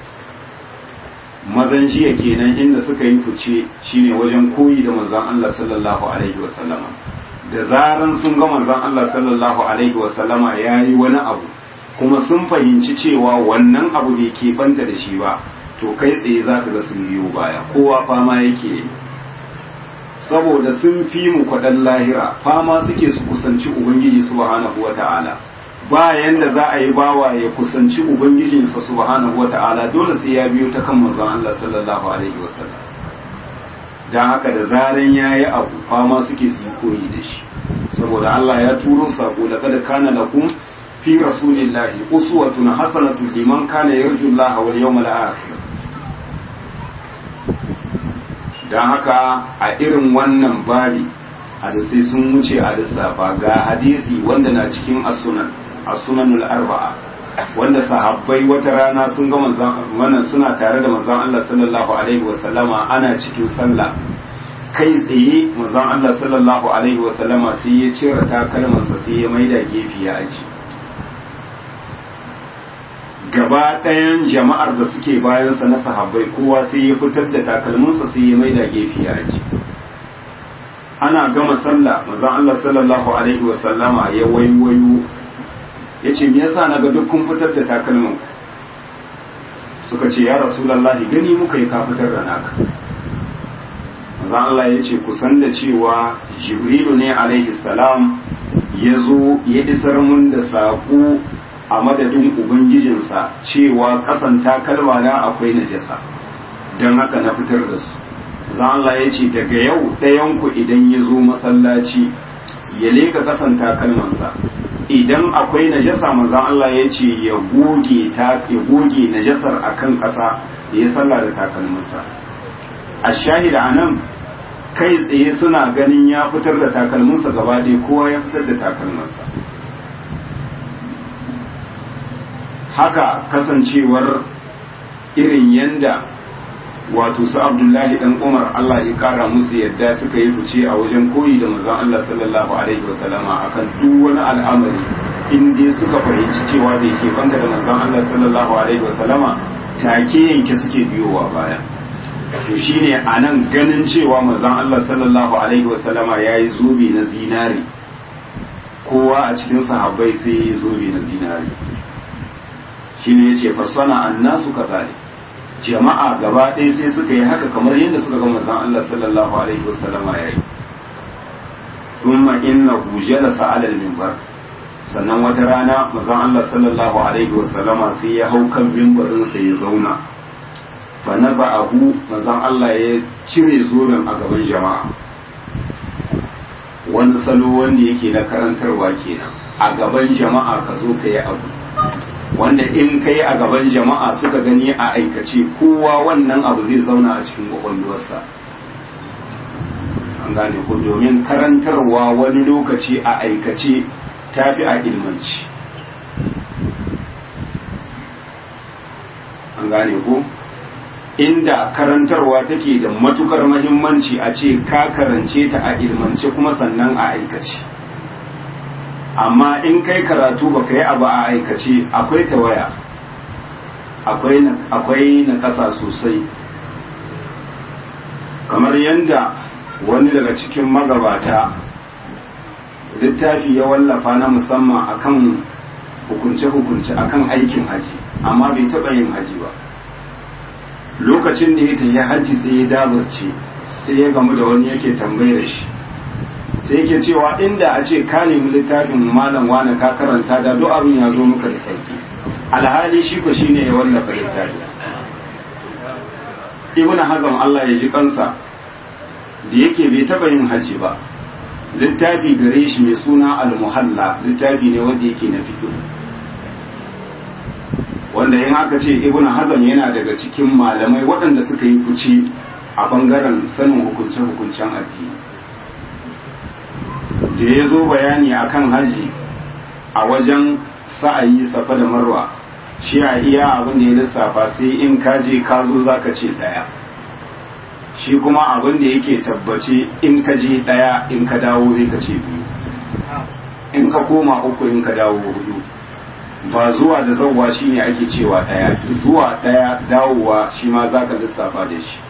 mazan jiya kenan inda suka yi fice shine wajen koyi da manzan Allah sallallahu alaihi wasallama da zaran sun ga manzan Allah sallallahu alaihi wasallama ya yi wani abu kuma sun fahimci cewa wannan abu bai ke banta da shi ba to kai tsaye za ka ga sun biyo baya kowa fama yake saboda sun fi mu kwaɗan lahira fama suke su kusanci ubangiji subhanahu wa ta'ala bayan da za a yi bawa ya kusanci ubangijinsa subhanahu wa ta'ala dole sai ya biyo ta kan manzon Allah sallallahu alaihi wasallam dan haka da zaran yayi abu fama suke su yi koyi da shi saboda Allah ya turo sako laqad kana lakum fi rasulillahi uswatun hasanatun liman kana yarju Allah wal yawmal akhir don haka a irin wannan babi hadisai sun wuce a lissafa ga hadisi wanda na cikin asunan asunanul arba'a wanda sahabbai wata rana sun ga manzon suna tare da manzon Allah sallallahu alaihi wa sallama ana cikin sallah kai tsaye manzon Allah sallallahu alaihi wa sallama sai ya cire takalmansa sai ya maida gefe ya aji gaba ɗayan jama'ar da suke bayansa na sahabbai kowa sai ya fitar da takalminsa sai ya maida gefe ya aji ana gama sallah manzon Allah sallallahu alaihi wa sallama ya waiwayo ya ce me yasa naga duk kun fitar da takalmin suka ce ya rasulullahi gani muka yi ka fitar da naka manzon Allah ya ce ku san da cewa jibrilu ne alaihi salam ya zo ya isar mun da saƙo a madadin ubangijinsa cewa kasan takalma na akwai najasa don haka na fitar da su za Allah ya ce daga yau ɗayanku idan ya zo masallaci ya leka kasan takalmansa idan akwai najasa manzan Allah ya ce ya goge ta ya goge najasar akan ƙasa da ya salla da takalmansa a shahida anan kai tsaye suna ganin ya fitar da takalminsa gaba ɗaya kowa ya fitar da takalmansa haka kasancewar irin yanda wato su abdullahi dan umar Allah ya kara musu yadda suka yi fice a wajen koyi da manzon Allah sallallahu alaihi wasallama akan duk wani al'amari in dai suka fahimci cewa da yake banga da manzon Allah sallallahu alaihi wasallama take yanke suke biyowa baya to shine anan ganin cewa manzon Allah sallallahu alaihi wasallama yayi zobe na zinari kowa a cikin sahabbai sai yayi zobe na zinari shine yace fasana annasu kazalik jama'a gaba ɗaya sai suka yi haka kamar yadda suka ga manzon Allah sallallahu alaihi wasallama yayi thumma innahu jalasa ala al-minbar sannan wata rana manzon Allah sallallahu alaihi wasallama sai ya hau kan mimbarin sa ya zauna fa naza'ahu manzon Allah ya cire zoben a gaban jama'a wani salo wanda yake na karantarwa kenan a gaban jama'a ka zo ka yi abu wanda in kai a gaban jama'a suka gani a aikace kowa wannan abu zai zauna a cikin kwakwalwarsa an gane ko domin karantarwa wani lokaci a aikace tafi a ilmanci an gane ko inda karantarwa take da matukar mahimmanci a ce ka karance ta a ilmance kuma sannan a aikace amma in kai karatu ba ka yi abu a aikace akwai tawaya akwai na ƙasa sosai kamar yadda wani daga cikin magabata littafi ya wallafa na musamman akan hukunce-hukunce akan aikin haji amma bai taɓa yin haji ba lokacin da ya tafi haji sai ya dabarce sai ya gamu da wani yake tambayar shi sai yake cewa inda a ce ka nemi littafin malam wani ka karanta da duk abin ya zo muka da sauki alhali shi ko shine ya wallafa littafi ibn hazm Allah ya ji kansa da yake bai taba yin haji ba littafi gare shi mai suna al-muhalla littafi ne wanda yake na fiqh wanda in aka ce ibn hazm yana daga cikin malamai waɗanda suka yi fice a bangaren sanin hukunce-hukuncen addini da ya zo bayani akan haji a wajen sa'ayi safa da marwa shi a iya abin da ya lissafa sai in ka je ka zo za ka ce ɗaya shi kuma abin da yake tabbace in ka je ɗaya in ka dawo zai ka ce biyu in ka koma uku in ka dawo hudu ba zuwa da zauwa shi ne ake cewa ɗaya zuwa ɗaya dawowa shi ma za ka lissafa da shi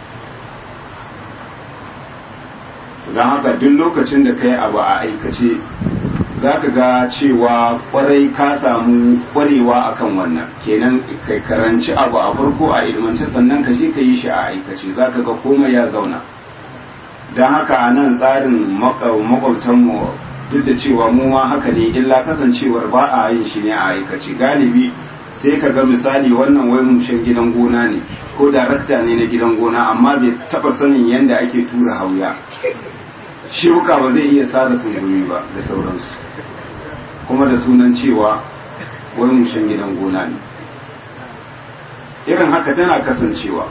don haka duk lokacin da ka yi abu a aikace za ka ga cewa kwarai ka samu kwarewa akan wannan kenan kai karanci abu a farko a ilmance sannan ka je ka yi shi a aikace za ka ga komai ya zauna don haka a nan tsarin makwabtanmu duk da cewa mu ma haka ne illa kasancewar ba a yin shi ne a aikace galibi sai ka ga misali wannan wai mushen gidan gona ne ko darakta ne na gidan gona amma bai taba sanin yadda ake tura hauya shuka ba zai iya sada sungumi ba da sauransu kuma da sunan cewa wai mushen gidan gona ne irin haka tana kasancewa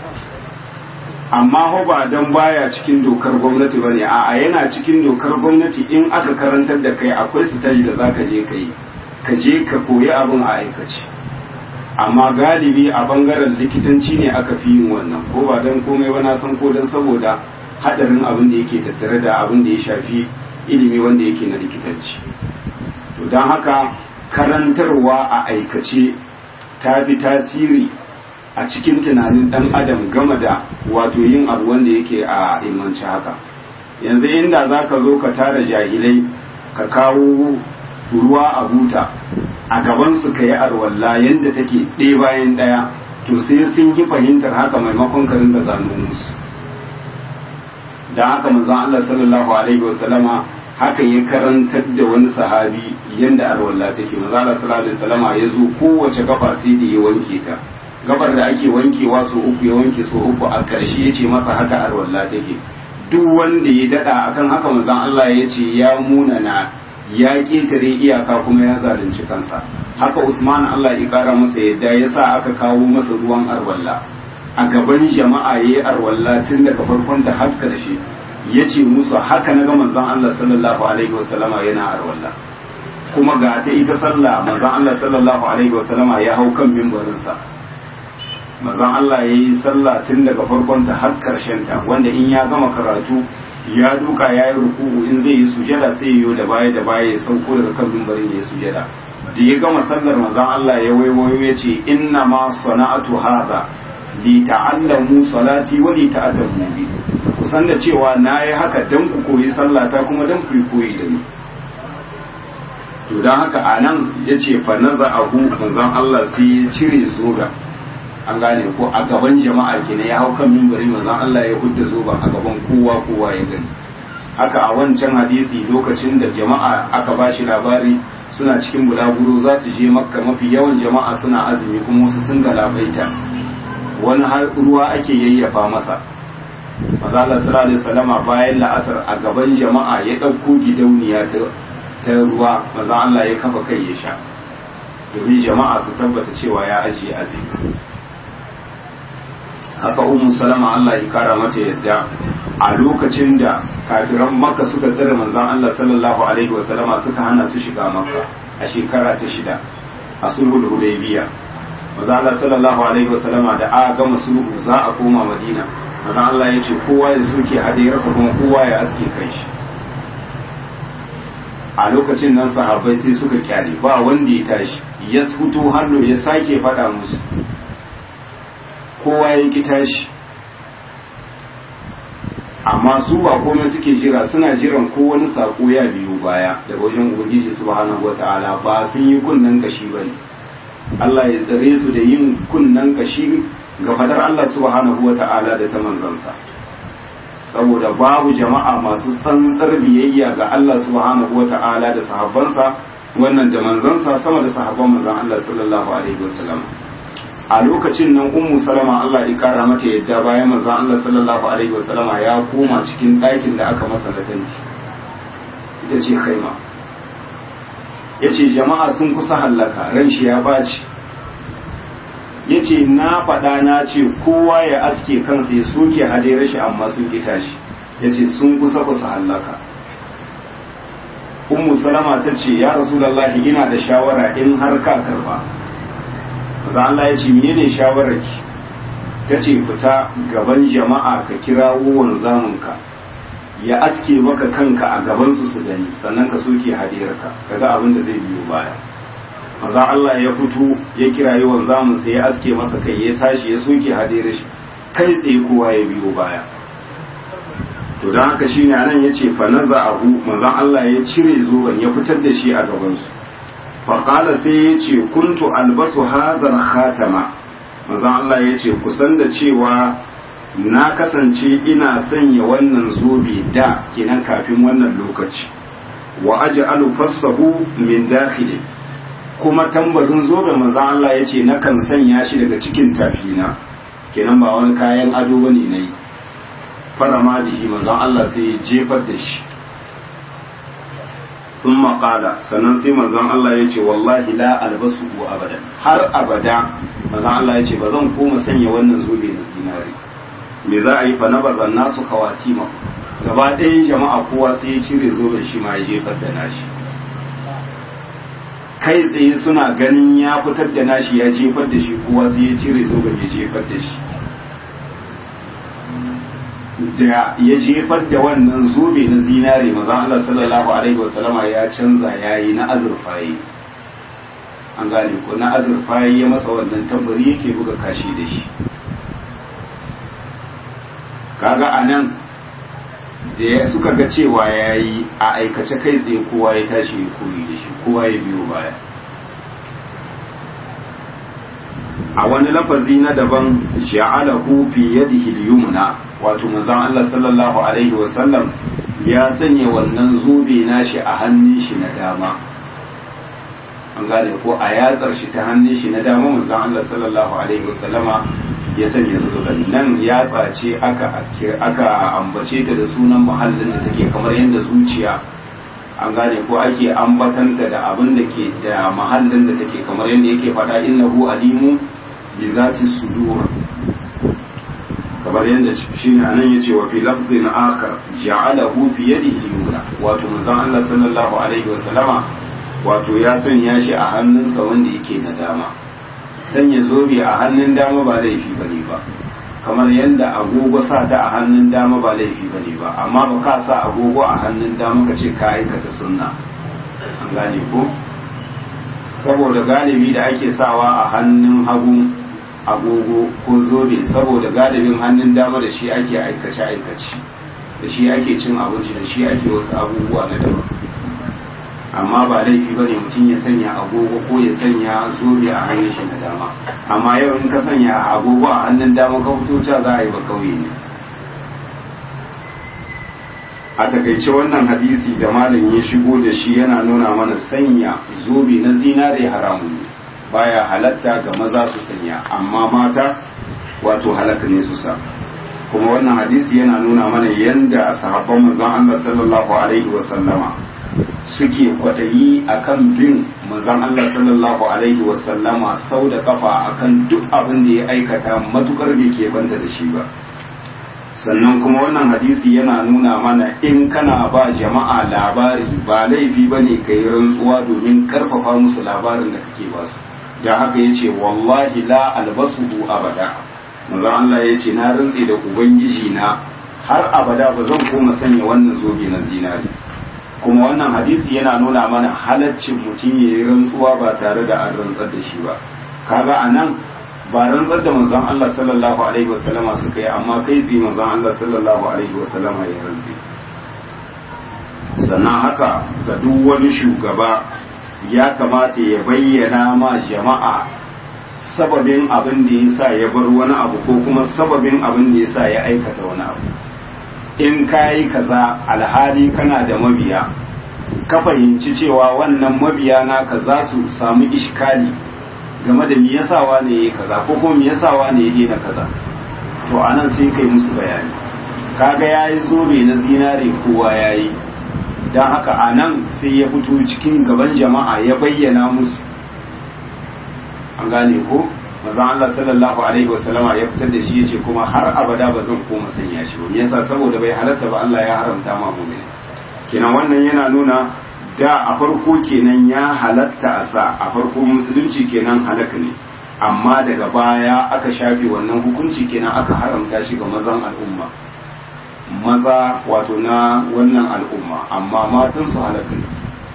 amma ho ba don baya cikin dokar gwamnati ba ne a yana cikin dokar gwamnati in aka karantar da kai akwai sitaji da za ka je ka yi ka je ka koyi abin a aikace amma galibi a bangaren likitanci ne aka fi yin wannan ko ba don komai ba na san ko don saboda hadarin abin da yake tattare da abin da ya shafi ilimi wanda yake na likitanci to don haka karantarwa a aikace ta fi tasiri a cikin tunanin dan adam game da wato yin abu wanda yake a ilmanci haka yanzu inda za ka zo ka tara jahilai ka kawo ruwa a buta a gabansu ka yi arwalla yadda take ɗaya bayan ɗaya to sai sun yi fahimtar haka maimakon karin da zano musu da haka manzon Allah sallallahu alaihi wasallama haka ya karantar da wani sahabi yanda arwalla take manzon Allah sallallahu alaihi wasallama ya zo kowace gaba sai da ya wanke ta gabar da ake wankewa so uku ya wanke so uku a ƙarshe ya ce masa haka arwalla take duk wanda ya dada akan haka manzon Allah ya ce ya munana ya ƙetare iyaka kuma ya zalunci kansa haka Usman Allah ya kara masa yadda ya sa aka kawo masa ruwan arwalla a gaban jama'a ya yi arwalla tun daga farkon ta har karshe ya ce musu haka na ga manzon Allah sallallahu alaihi wasallama yana arwalla kuma ga ta ita sallah manzon Allah sallallahu alaihi wasallama ya hau kan mimbarinsa manzon Allah ya yi sallah tun daga farkon ta har karshen ta wanda in ya gama karatu ya duka ya yi ruku'u in zai yi sujada sai yi da baya da baya ya sauko daga kan mimbarin ya yi sujada da ya gama sallar manzon Allah ya waiwayo ya ce inna ma sana'atu hadha li ta'allamu salati wa li ta'tamu bi kusan da cewa nayi haka dan ku koyi sallata kuma dan ku koyi da ni to dan haka anan yace fa naza'ahu manzon Allah sai ya cire zoga an gane ko a gaban jama'a kenan ya hau kan mimbari manzon Allah ya hudda zoba a gaban kowa kowa ya gani haka a wancan hadisi lokacin da jama'a aka bashi labari suna cikin bulaguro za su je makka mafi yawan jama'a suna azumi kuma wasu sun galabaita wani ruwa ake yayyafa masa maza Allah sallallahu alaihi wasallama bayan la'asar a gaban jama'a ya ɗauko gidauniya ta ruwa maza Allah ya kafa kai ya sha domin jama'a su tabbata cewa ya ajiye azumi haka ummu salama Allah ya kara mata yadda a lokacin da kafiran makka suka tsare manzon Allah sallallahu alaihi wa sallama suka hana su shiga makka a shekara ta shida a sulhul hudaybiya manzon Allah sallallahu alaihi wa sallama da aka gama sulhu za a koma madina manzon Allah ya ce kowa ya soke hadiyarsa kuma kowa ya aske kai shi a lokacin nan sahabbai sai suka kyale ba wanda ya tashi ya fito hannu ya sake faɗa musu kowa ya ki tashi amma su ba komai suke jira suna jiran ko wani sako ya biyo baya daga wajen ubangiji subhanahu wataala ba sun yi kunnen kashi bane Allah ya tsare su da yin kunnen kashi ga fadar Allah subhanahu wataala da ta manzansa saboda babu jama'a masu tsantsar biyayya ga Allah subhanahu wataala da sahabbansa wannan da manzansa sama da sahabban manzan Allah sallallahu alaihi wasallam a lokacin nan ummu salama Allah ya kara mata yadda bayan manzon Allah sallallahu alaihi wasallama ya koma cikin ɗakin da aka masa latanci ita ce khaima yace jama'a sun kusa hallaka ran shi ya baci yace na faɗa na ce kowa ya aske kansa ya soke hadai shi amma sun ki tashi yace sun kusa kusa hallaka ummu salama ta ce ya rasulullahi ina da shawara in har ka karba maza Allah ya ce menene shawararki ta ce fita gaban jama'a ka kira wanzaminka ya aske maka kanka a gabansu su gani sannan ka soke hadiyarka kaga abin da zai biyo baya maza Allah ya fito ya kira yi wanzamin sai ya aske masa kai ya tashi ya soke hadiyar shi kai tsaye kowa ya biyo baya to don haka shine anan yace fa naza abu manzon Allah ya cire zoban ya fitar da shi a gabansu faƙala sai ya ce kuntu albasu hazar khatama manzon Allah ya ce kusan da cewa na kasance ina sanya wannan zobe da kenan kafin wannan lokaci wa aj'alu fassahu min dakhili kuma tambarin zobe manzon Allah ya ce nakan sanya shi daga cikin tafina kenan ba wani kayan ado bane nayi farama bihi manzon Allah sai ya jefar da shi sun maƙala sannan sai manzon Allah ya ce wallahi la albasu ko abadan har abada manzon Allah ya ce ba zan koma sanya wannan zobe na zinare me za a yi fa na bazan nasu kawatima gaba ɗayan jama'a kowa sai ya cire zoben shi ma ya jefar da nashi kai tsaye suna ganin ya fitar da nashi ya jefar da shi kowa sai ya cire zoben ya jefar da shi da ya jefar da wannan zobe na zinare maza Allah sallallahu alaihi wasallama ya canza yayi na azurfaye an gane ko na azurfaye ya masa wannan tambari yake buga kashi da shi kaga anan da suka ga cewa yayi a aikace kai tsaye kowa ya tashi ya koyi da shi kowa ya biyo baya a wani lafazi na daban ja'alahu fi yadihi al-yumna wato manzon Allah sallallahu alaihi wa sallam ya sanya wannan zobe nashi a hannun shi na dama an gane ko a yatsar shi ta hannun shi na dama manzon Allah sallallahu alaihi wa sallama ya sanya zoben nan yatsa ce aka aka ambace ta da sunan muhallin da take kamar yadda zuciya an gane ko ake ambatanta da abin da ke da mahallin da take kamar yadda yake faɗa innahu alimu bi zati sudur kamar yadda shi ne anan yace wa fi lafzin akhar ja'alahu fi yadihi al-yumna wato manzon Allah sallallahu alaihi wa sallama wato ya sanya shi a hannunsa wanda yake na dama sanya zobe a hannun dama ba laifi bane ba kamar yadda agogo sa ta a hannun dama ba laifi bane ba amma ba ka sa agogo a hannun dama ka ce ka aikata sunna an gane ko saboda galibi da ake sawa a hannun hagu agogo ko zobe saboda galibin hannun dama da shi ake aikace aikace da shi ake cin abinci da shi ake wasu abubuwa na daban amma ba laifi bane mutum ya sanya agogo ko ya sanya zobe a hannun shi na dama amma yau in ka sanya agogo a hannun dama ka fito ca za a yi ba kauye ne a takaice wannan hadisi da malam ya shigo da shi yana nuna mana sanya zobe na zinare haramun ne baya halatta ga maza su sanya amma mata wato halaka ne su sa kuma wannan hadisi yana nuna mana yanda sahabban manzon Allah sallallahu alaihi wa sallama suke kwaɗayi akan bin manzon Allah sallallahu alaihi wasallama sau da kafa akan duk abin da ya aikata matukar bai ke banta da shi ba sannan kuma wannan hadisi yana nuna mana in kana ba jama'a labari ba laifi ba ne ka yi rantsuwa domin karfafa musu labarin da kake ba su da haka ya ce wallahi la albasuhu abada manzon Allah ya ce na rantse da ubangiji na har abada ba zan koma sanya wannan zobe na zinari kuma wannan hadisi yana nuna mana halaccin mutum ya yi rantsuwa ba tare da an rantsar da shi ba kaga a nan ba rantsar da manzon Allah sallallahu alaihi wasallama suka yi amma kai tsaye manzon Allah sallallahu alaihi wasallama ya rantsi sannan haka ga duk wani shugaba ya kamata ya bayyana ma jama'a sababin abin da ya sa ya bar wani abu ko kuma sababin abin da ya sa ya aikata wani abu in ka yi kaza alhali kana da mabiya ka fahimci cewa wannan mabiya naka za su samu ishkali game da me yasa wane yayi kaza ko kuma me yasa wane ya daina kaza to anan sai kai musu bayani kaga yayi zobe na zinare kowa yayi dan haka anan sai ya fito cikin gaban jama'a ya bayyana musu an gane ko manzon Allah sallallahu alaihi wasallama ya fitar da shi yace kuma har abada ba zan koma sanya shi ba me yasa saboda bai halatta ba Allah ya haramta ma mu'mini kenan wannan yana nuna da a farko kenan ya halatta a sa a farko musulunci kenan halaka ne amma daga baya aka shafe wannan hukunci kenan aka haramta shi ga mazan al'umma maza wato na wannan al'umma amma matan su halaka ne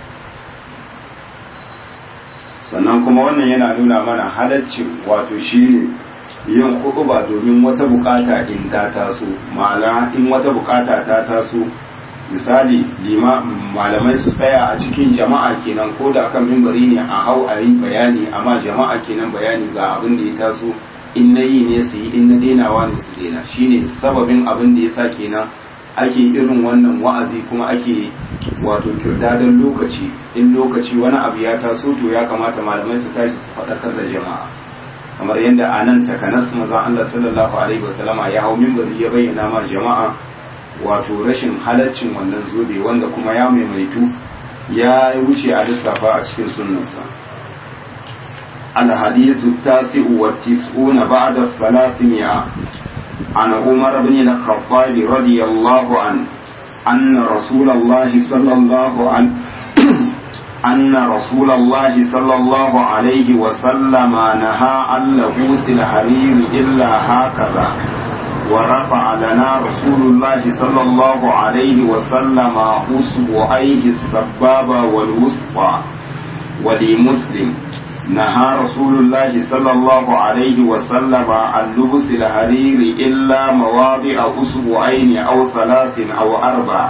sannan kuma wannan yana nuna mana halaccin wato shine yin hukuba domin wata bukata in ta taso ma'ana in wata bukata ta taso misali malamai su tsaya a cikin jama'a kenan ko da kan mimbari ne a hau a yi bayani amma jama'a kenan bayani ga abin da ya taso in na yi ne su yi in na denawa ne su dena shine sababin abin da ya sa kenan ake irin wannan wa'azi kuma ake wato kirdadan lokaci in lokaci wani abu ya taso to ya kamata malamai su tashi su faɗakar da jama'a kamar yadda a nan takanas maza Allah sallallahu alaihi wasallama ya hau mimbari ya bayyana ma jama'a wato rashin halaccin wannan zobe wanda kuma ya maimaitu ya wuce a lissafa a cikin sunnansa الحديث التاسع والتسعون بعد الثلاثمائة عن عمر بن الخطاب رضي الله عنه أن رسول الله صلى الله عليه أن رسول الله صلى الله عليه وسلم نهى عن لبوس الحرير إلا هكذا ورفع لنا رسول الله صلى الله عليه وسلم أصبعيه السبابة والوسطى ولمسلم نهى رسول الله صلى الله عليه وسلم عن لبس الحرير إلا مواضع أصبعين أو ثلاث أو أربع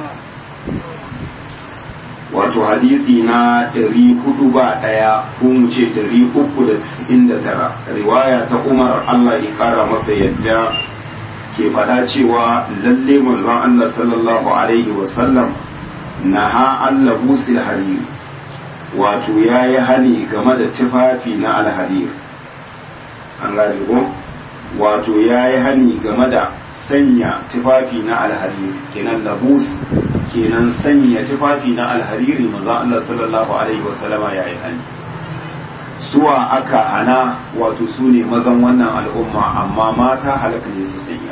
wato hadisi na ɗari hudu ba ɗaya ko mu ce ɗari uku da tisa'in da tara riwaya ta umar Allah ya ƙara masa yadda ke faɗa cewa lalle manzon Allah sallallahu alaihi wasallam na ha Allah busil hariri wato ya yi hani game da tufafi na alharir an gane ko wato ya yi hani game da sanya tufafi na alhariri kenan labus kenan sanya tufafi na alhariri maza Allah sallallahu alaihi wasallama ya yi hani suwa aka hana wato su ne mazan wannan al'umma amma mata halaka ne su sanya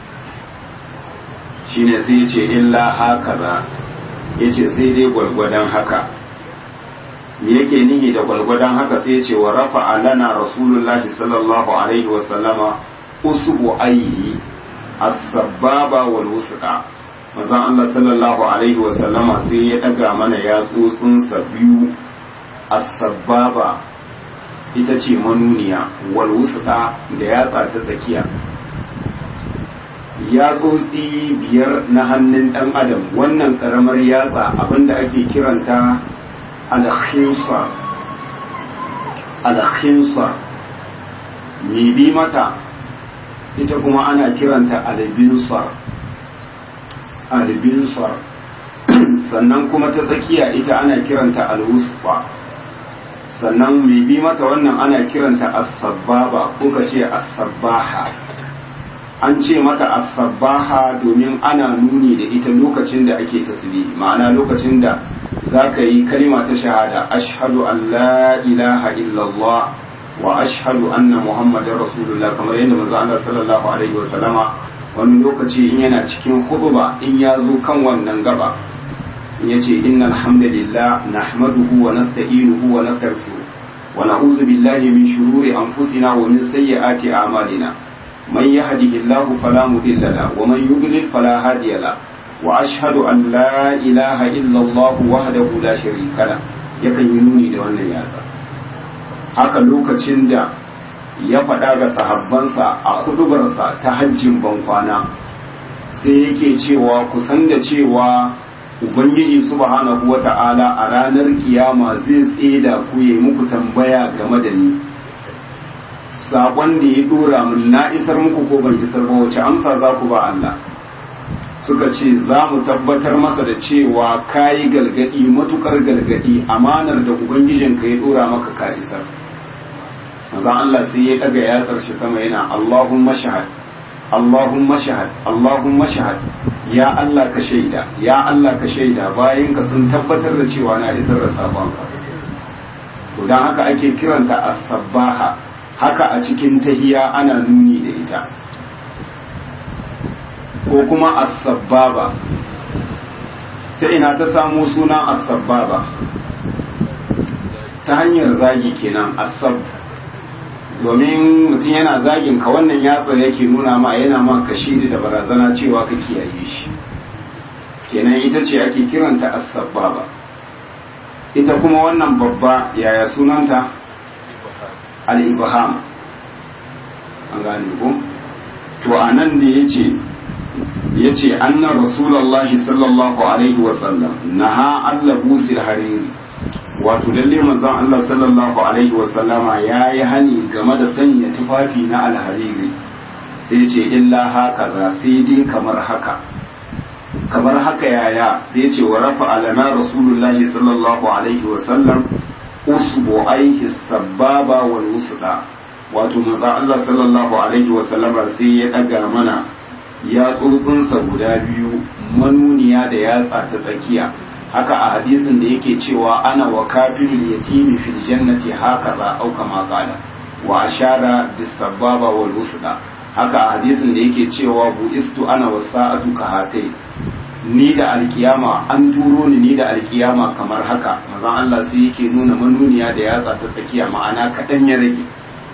shine sai ya ce illa haka za ya ce sai dai gwargwadon haka me yake nihi da gwalgwadon haka sai ce wa rafa alana rasulullahi sallallahu alaihi wa sallama usbu aihi as-sababa wal wusqa manzon Allah sallallahu alaihi wa sallama sai ya daga mana yatsotsin sa biyu as-sababa ita ce manuniya wal wusqa da yatsa ta tsakiya yatsotsi biyar na hannun dan adam wannan karamar yatsa abinda ake kiranta alkhinsar alkhinsar mai bi mata ita kuma ana kiranta albinsar albinsar sannan kuma ta tsakiya ita ana kiranta alwusfa sannan mai bi mata wannan ana kiranta as-sabbaba ko ka ce as-sabbaha an ce mata as-sabbaha domin ana nuni da ita lokacin da ake tasbihi ma'ana lokacin da za ka yi kalima ta shahada ashhadu an la ilaha illallah wa ashhadu anna muhammadar rasulullah kamar yadda manzo Allah sallallahu alaihi wa sallama wani lokaci in yana cikin huduba in ya zo kan wannan gaba in yace innal hamdalillah nahmaduhu wa nasta'inuhu wa nastaghfiruh wa na'udhu billahi min shururi anfusina wa min sayyiati a'malina man yahdihillahu fala mudilla lahu wa man yudlil fala hadiya lahu wa ashhadu an la ilaha illa Allah wahdahu la sharika lahu yakan yi nuni da wannan yatsa haka lokacin da ya faɗa ga sahabbansa a hudubarsa ta hajjin bankwana sai yake cewa kusan da cewa ubangiji subhanahu wa ta'ala a ranar kiyama zai tseda ku yi muku tambaya game da ni saƙon da ya dora min na isar muku ko ban isar ba wace amsa za ku ba Allah suka ce za mu tabbatar masa da cewa ka yi galgadi matukar galgadi amanar da ubangijinka ya dora maka ka isar manzon Allah sai ya daga yatsar shi sama yana Allahumma shahad Allahumma shahad Allahumma shahad ya Allah ka shaida ya Allah ka shaida bayan ka sun tabbatar da cewa na isar da sabon ka to dan haka ake kiranta as-sabbaha haka a cikin tahiya ana nuni da ita ko kuma as-sabbaba ta ina ta samu suna as-sabbaba ta hanyar zagi kenan as-sabb domin mutum yana zagin ka wannan yatsar yake nuna ma yana ma kashiri da barazana cewa ka kiyaye shi kenan ita ce ake kiranta as-sabbaba ita kuma wannan babba yaya sunanta al-ibham an gane ko to anan da yace yace anna rasulullahi sallallahu alaihi wa sallam naha Allah busil hariri wato lalle manzon Allah sallallahu alaihi wa sallama yayi hani game da sanya tufafi na alhariri sai ce illa haka za sai dai kamar haka kamar haka yaya sai ce wa rafa alana rasulullahi sallallahu alaihi wa sallam usbu aihi sababa wal wusda wato manzon Allah sallallahu alaihi wa sallama sai ya daga mana ya tsotsinsa guda biyu manuniya da yatsa ta tsakiya haka a hadisin da yake cewa ana wa kafirul yatimi fil jannati hakaza au kama qala wa ashara bis sababa wal wusda haka a hadisin da yake cewa bu istu ana wasa'atu ka hatai ni da alkiyama an turo ni ni da alkiyama kamar haka mazan Allah sai yake nuna manuniya da yatsa ta tsakiya ma'ana kadan ya rage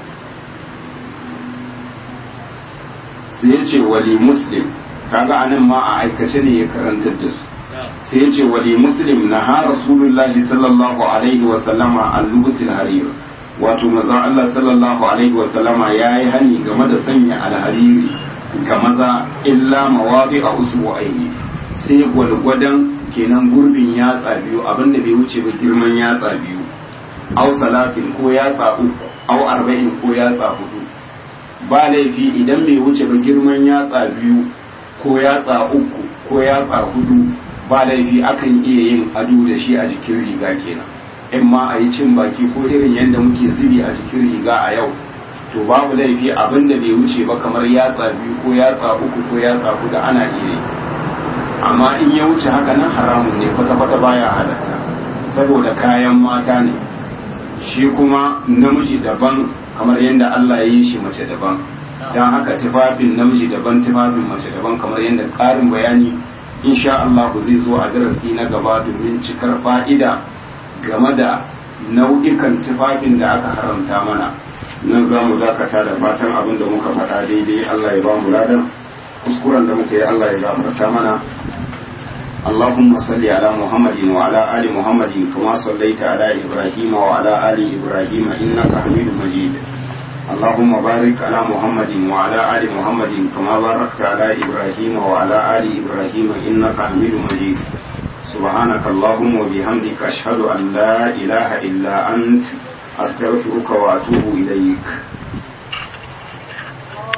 sai ya ce wali muslim kaga anan ma a aikace ne ya karantar da su sai ya ce wali muslim na ha rasulullahi sallallahu alaihi wa sallama al-lubusil harir wato maza Allah sallallahu alaihi wa sallama yayi hani game da sanya alhariri ga maza illa mawadi a usbu'aini sai gwalgwadan kenan gurbin yatsa biyu abinda bai wuce ba girman yatsa biyu au salatin ko yatsa uku au arba'in ko yatsa hudu ba laifi idan bai wuce ba girman yatsa biyu ko yatsa uku ko yatsa hudu ba laifi akan iya yin ado da shi a jikin riga kenan in ma a yi cin baki ko irin yadda muke zubi a jikin riga a yau to babu laifi abin da bai wuce ba kamar yatsa biyu ko yatsa uku ko yatsa hudu ana iya yi amma in ya wuce haka nan haramun ne kwata-kwata baya halatta saboda kayan mata ne shi kuma namiji daban kamar yadda Allah ya yi shi mace daban don haka tufafin namiji daban tufafin mace daban kamar yadda ƙarin bayani insha Allah zai zo a darasi na gaba domin cikar fa'ida game da nau'ikan tufafin da aka haramta mana nan za mu dakata da fatan abin da muka faɗa daidai Allah ya ba mu ladan kuskuren da muka yi Allah ya gafarta mana اللهم صل على محمد وعلى آل محمد كما صليت على إبراهيم وعلى آل إبراهيم إنك حميد مجيد اللهم بارك على محمد وعلى آل محمد كما باركت على إبراهيم وعلى آل إبراهيم إنك حميد مجيد سبحانك اللهم وبحمدك أشهد أن لا إله إلا أنت أستغفرك وأتوب إليك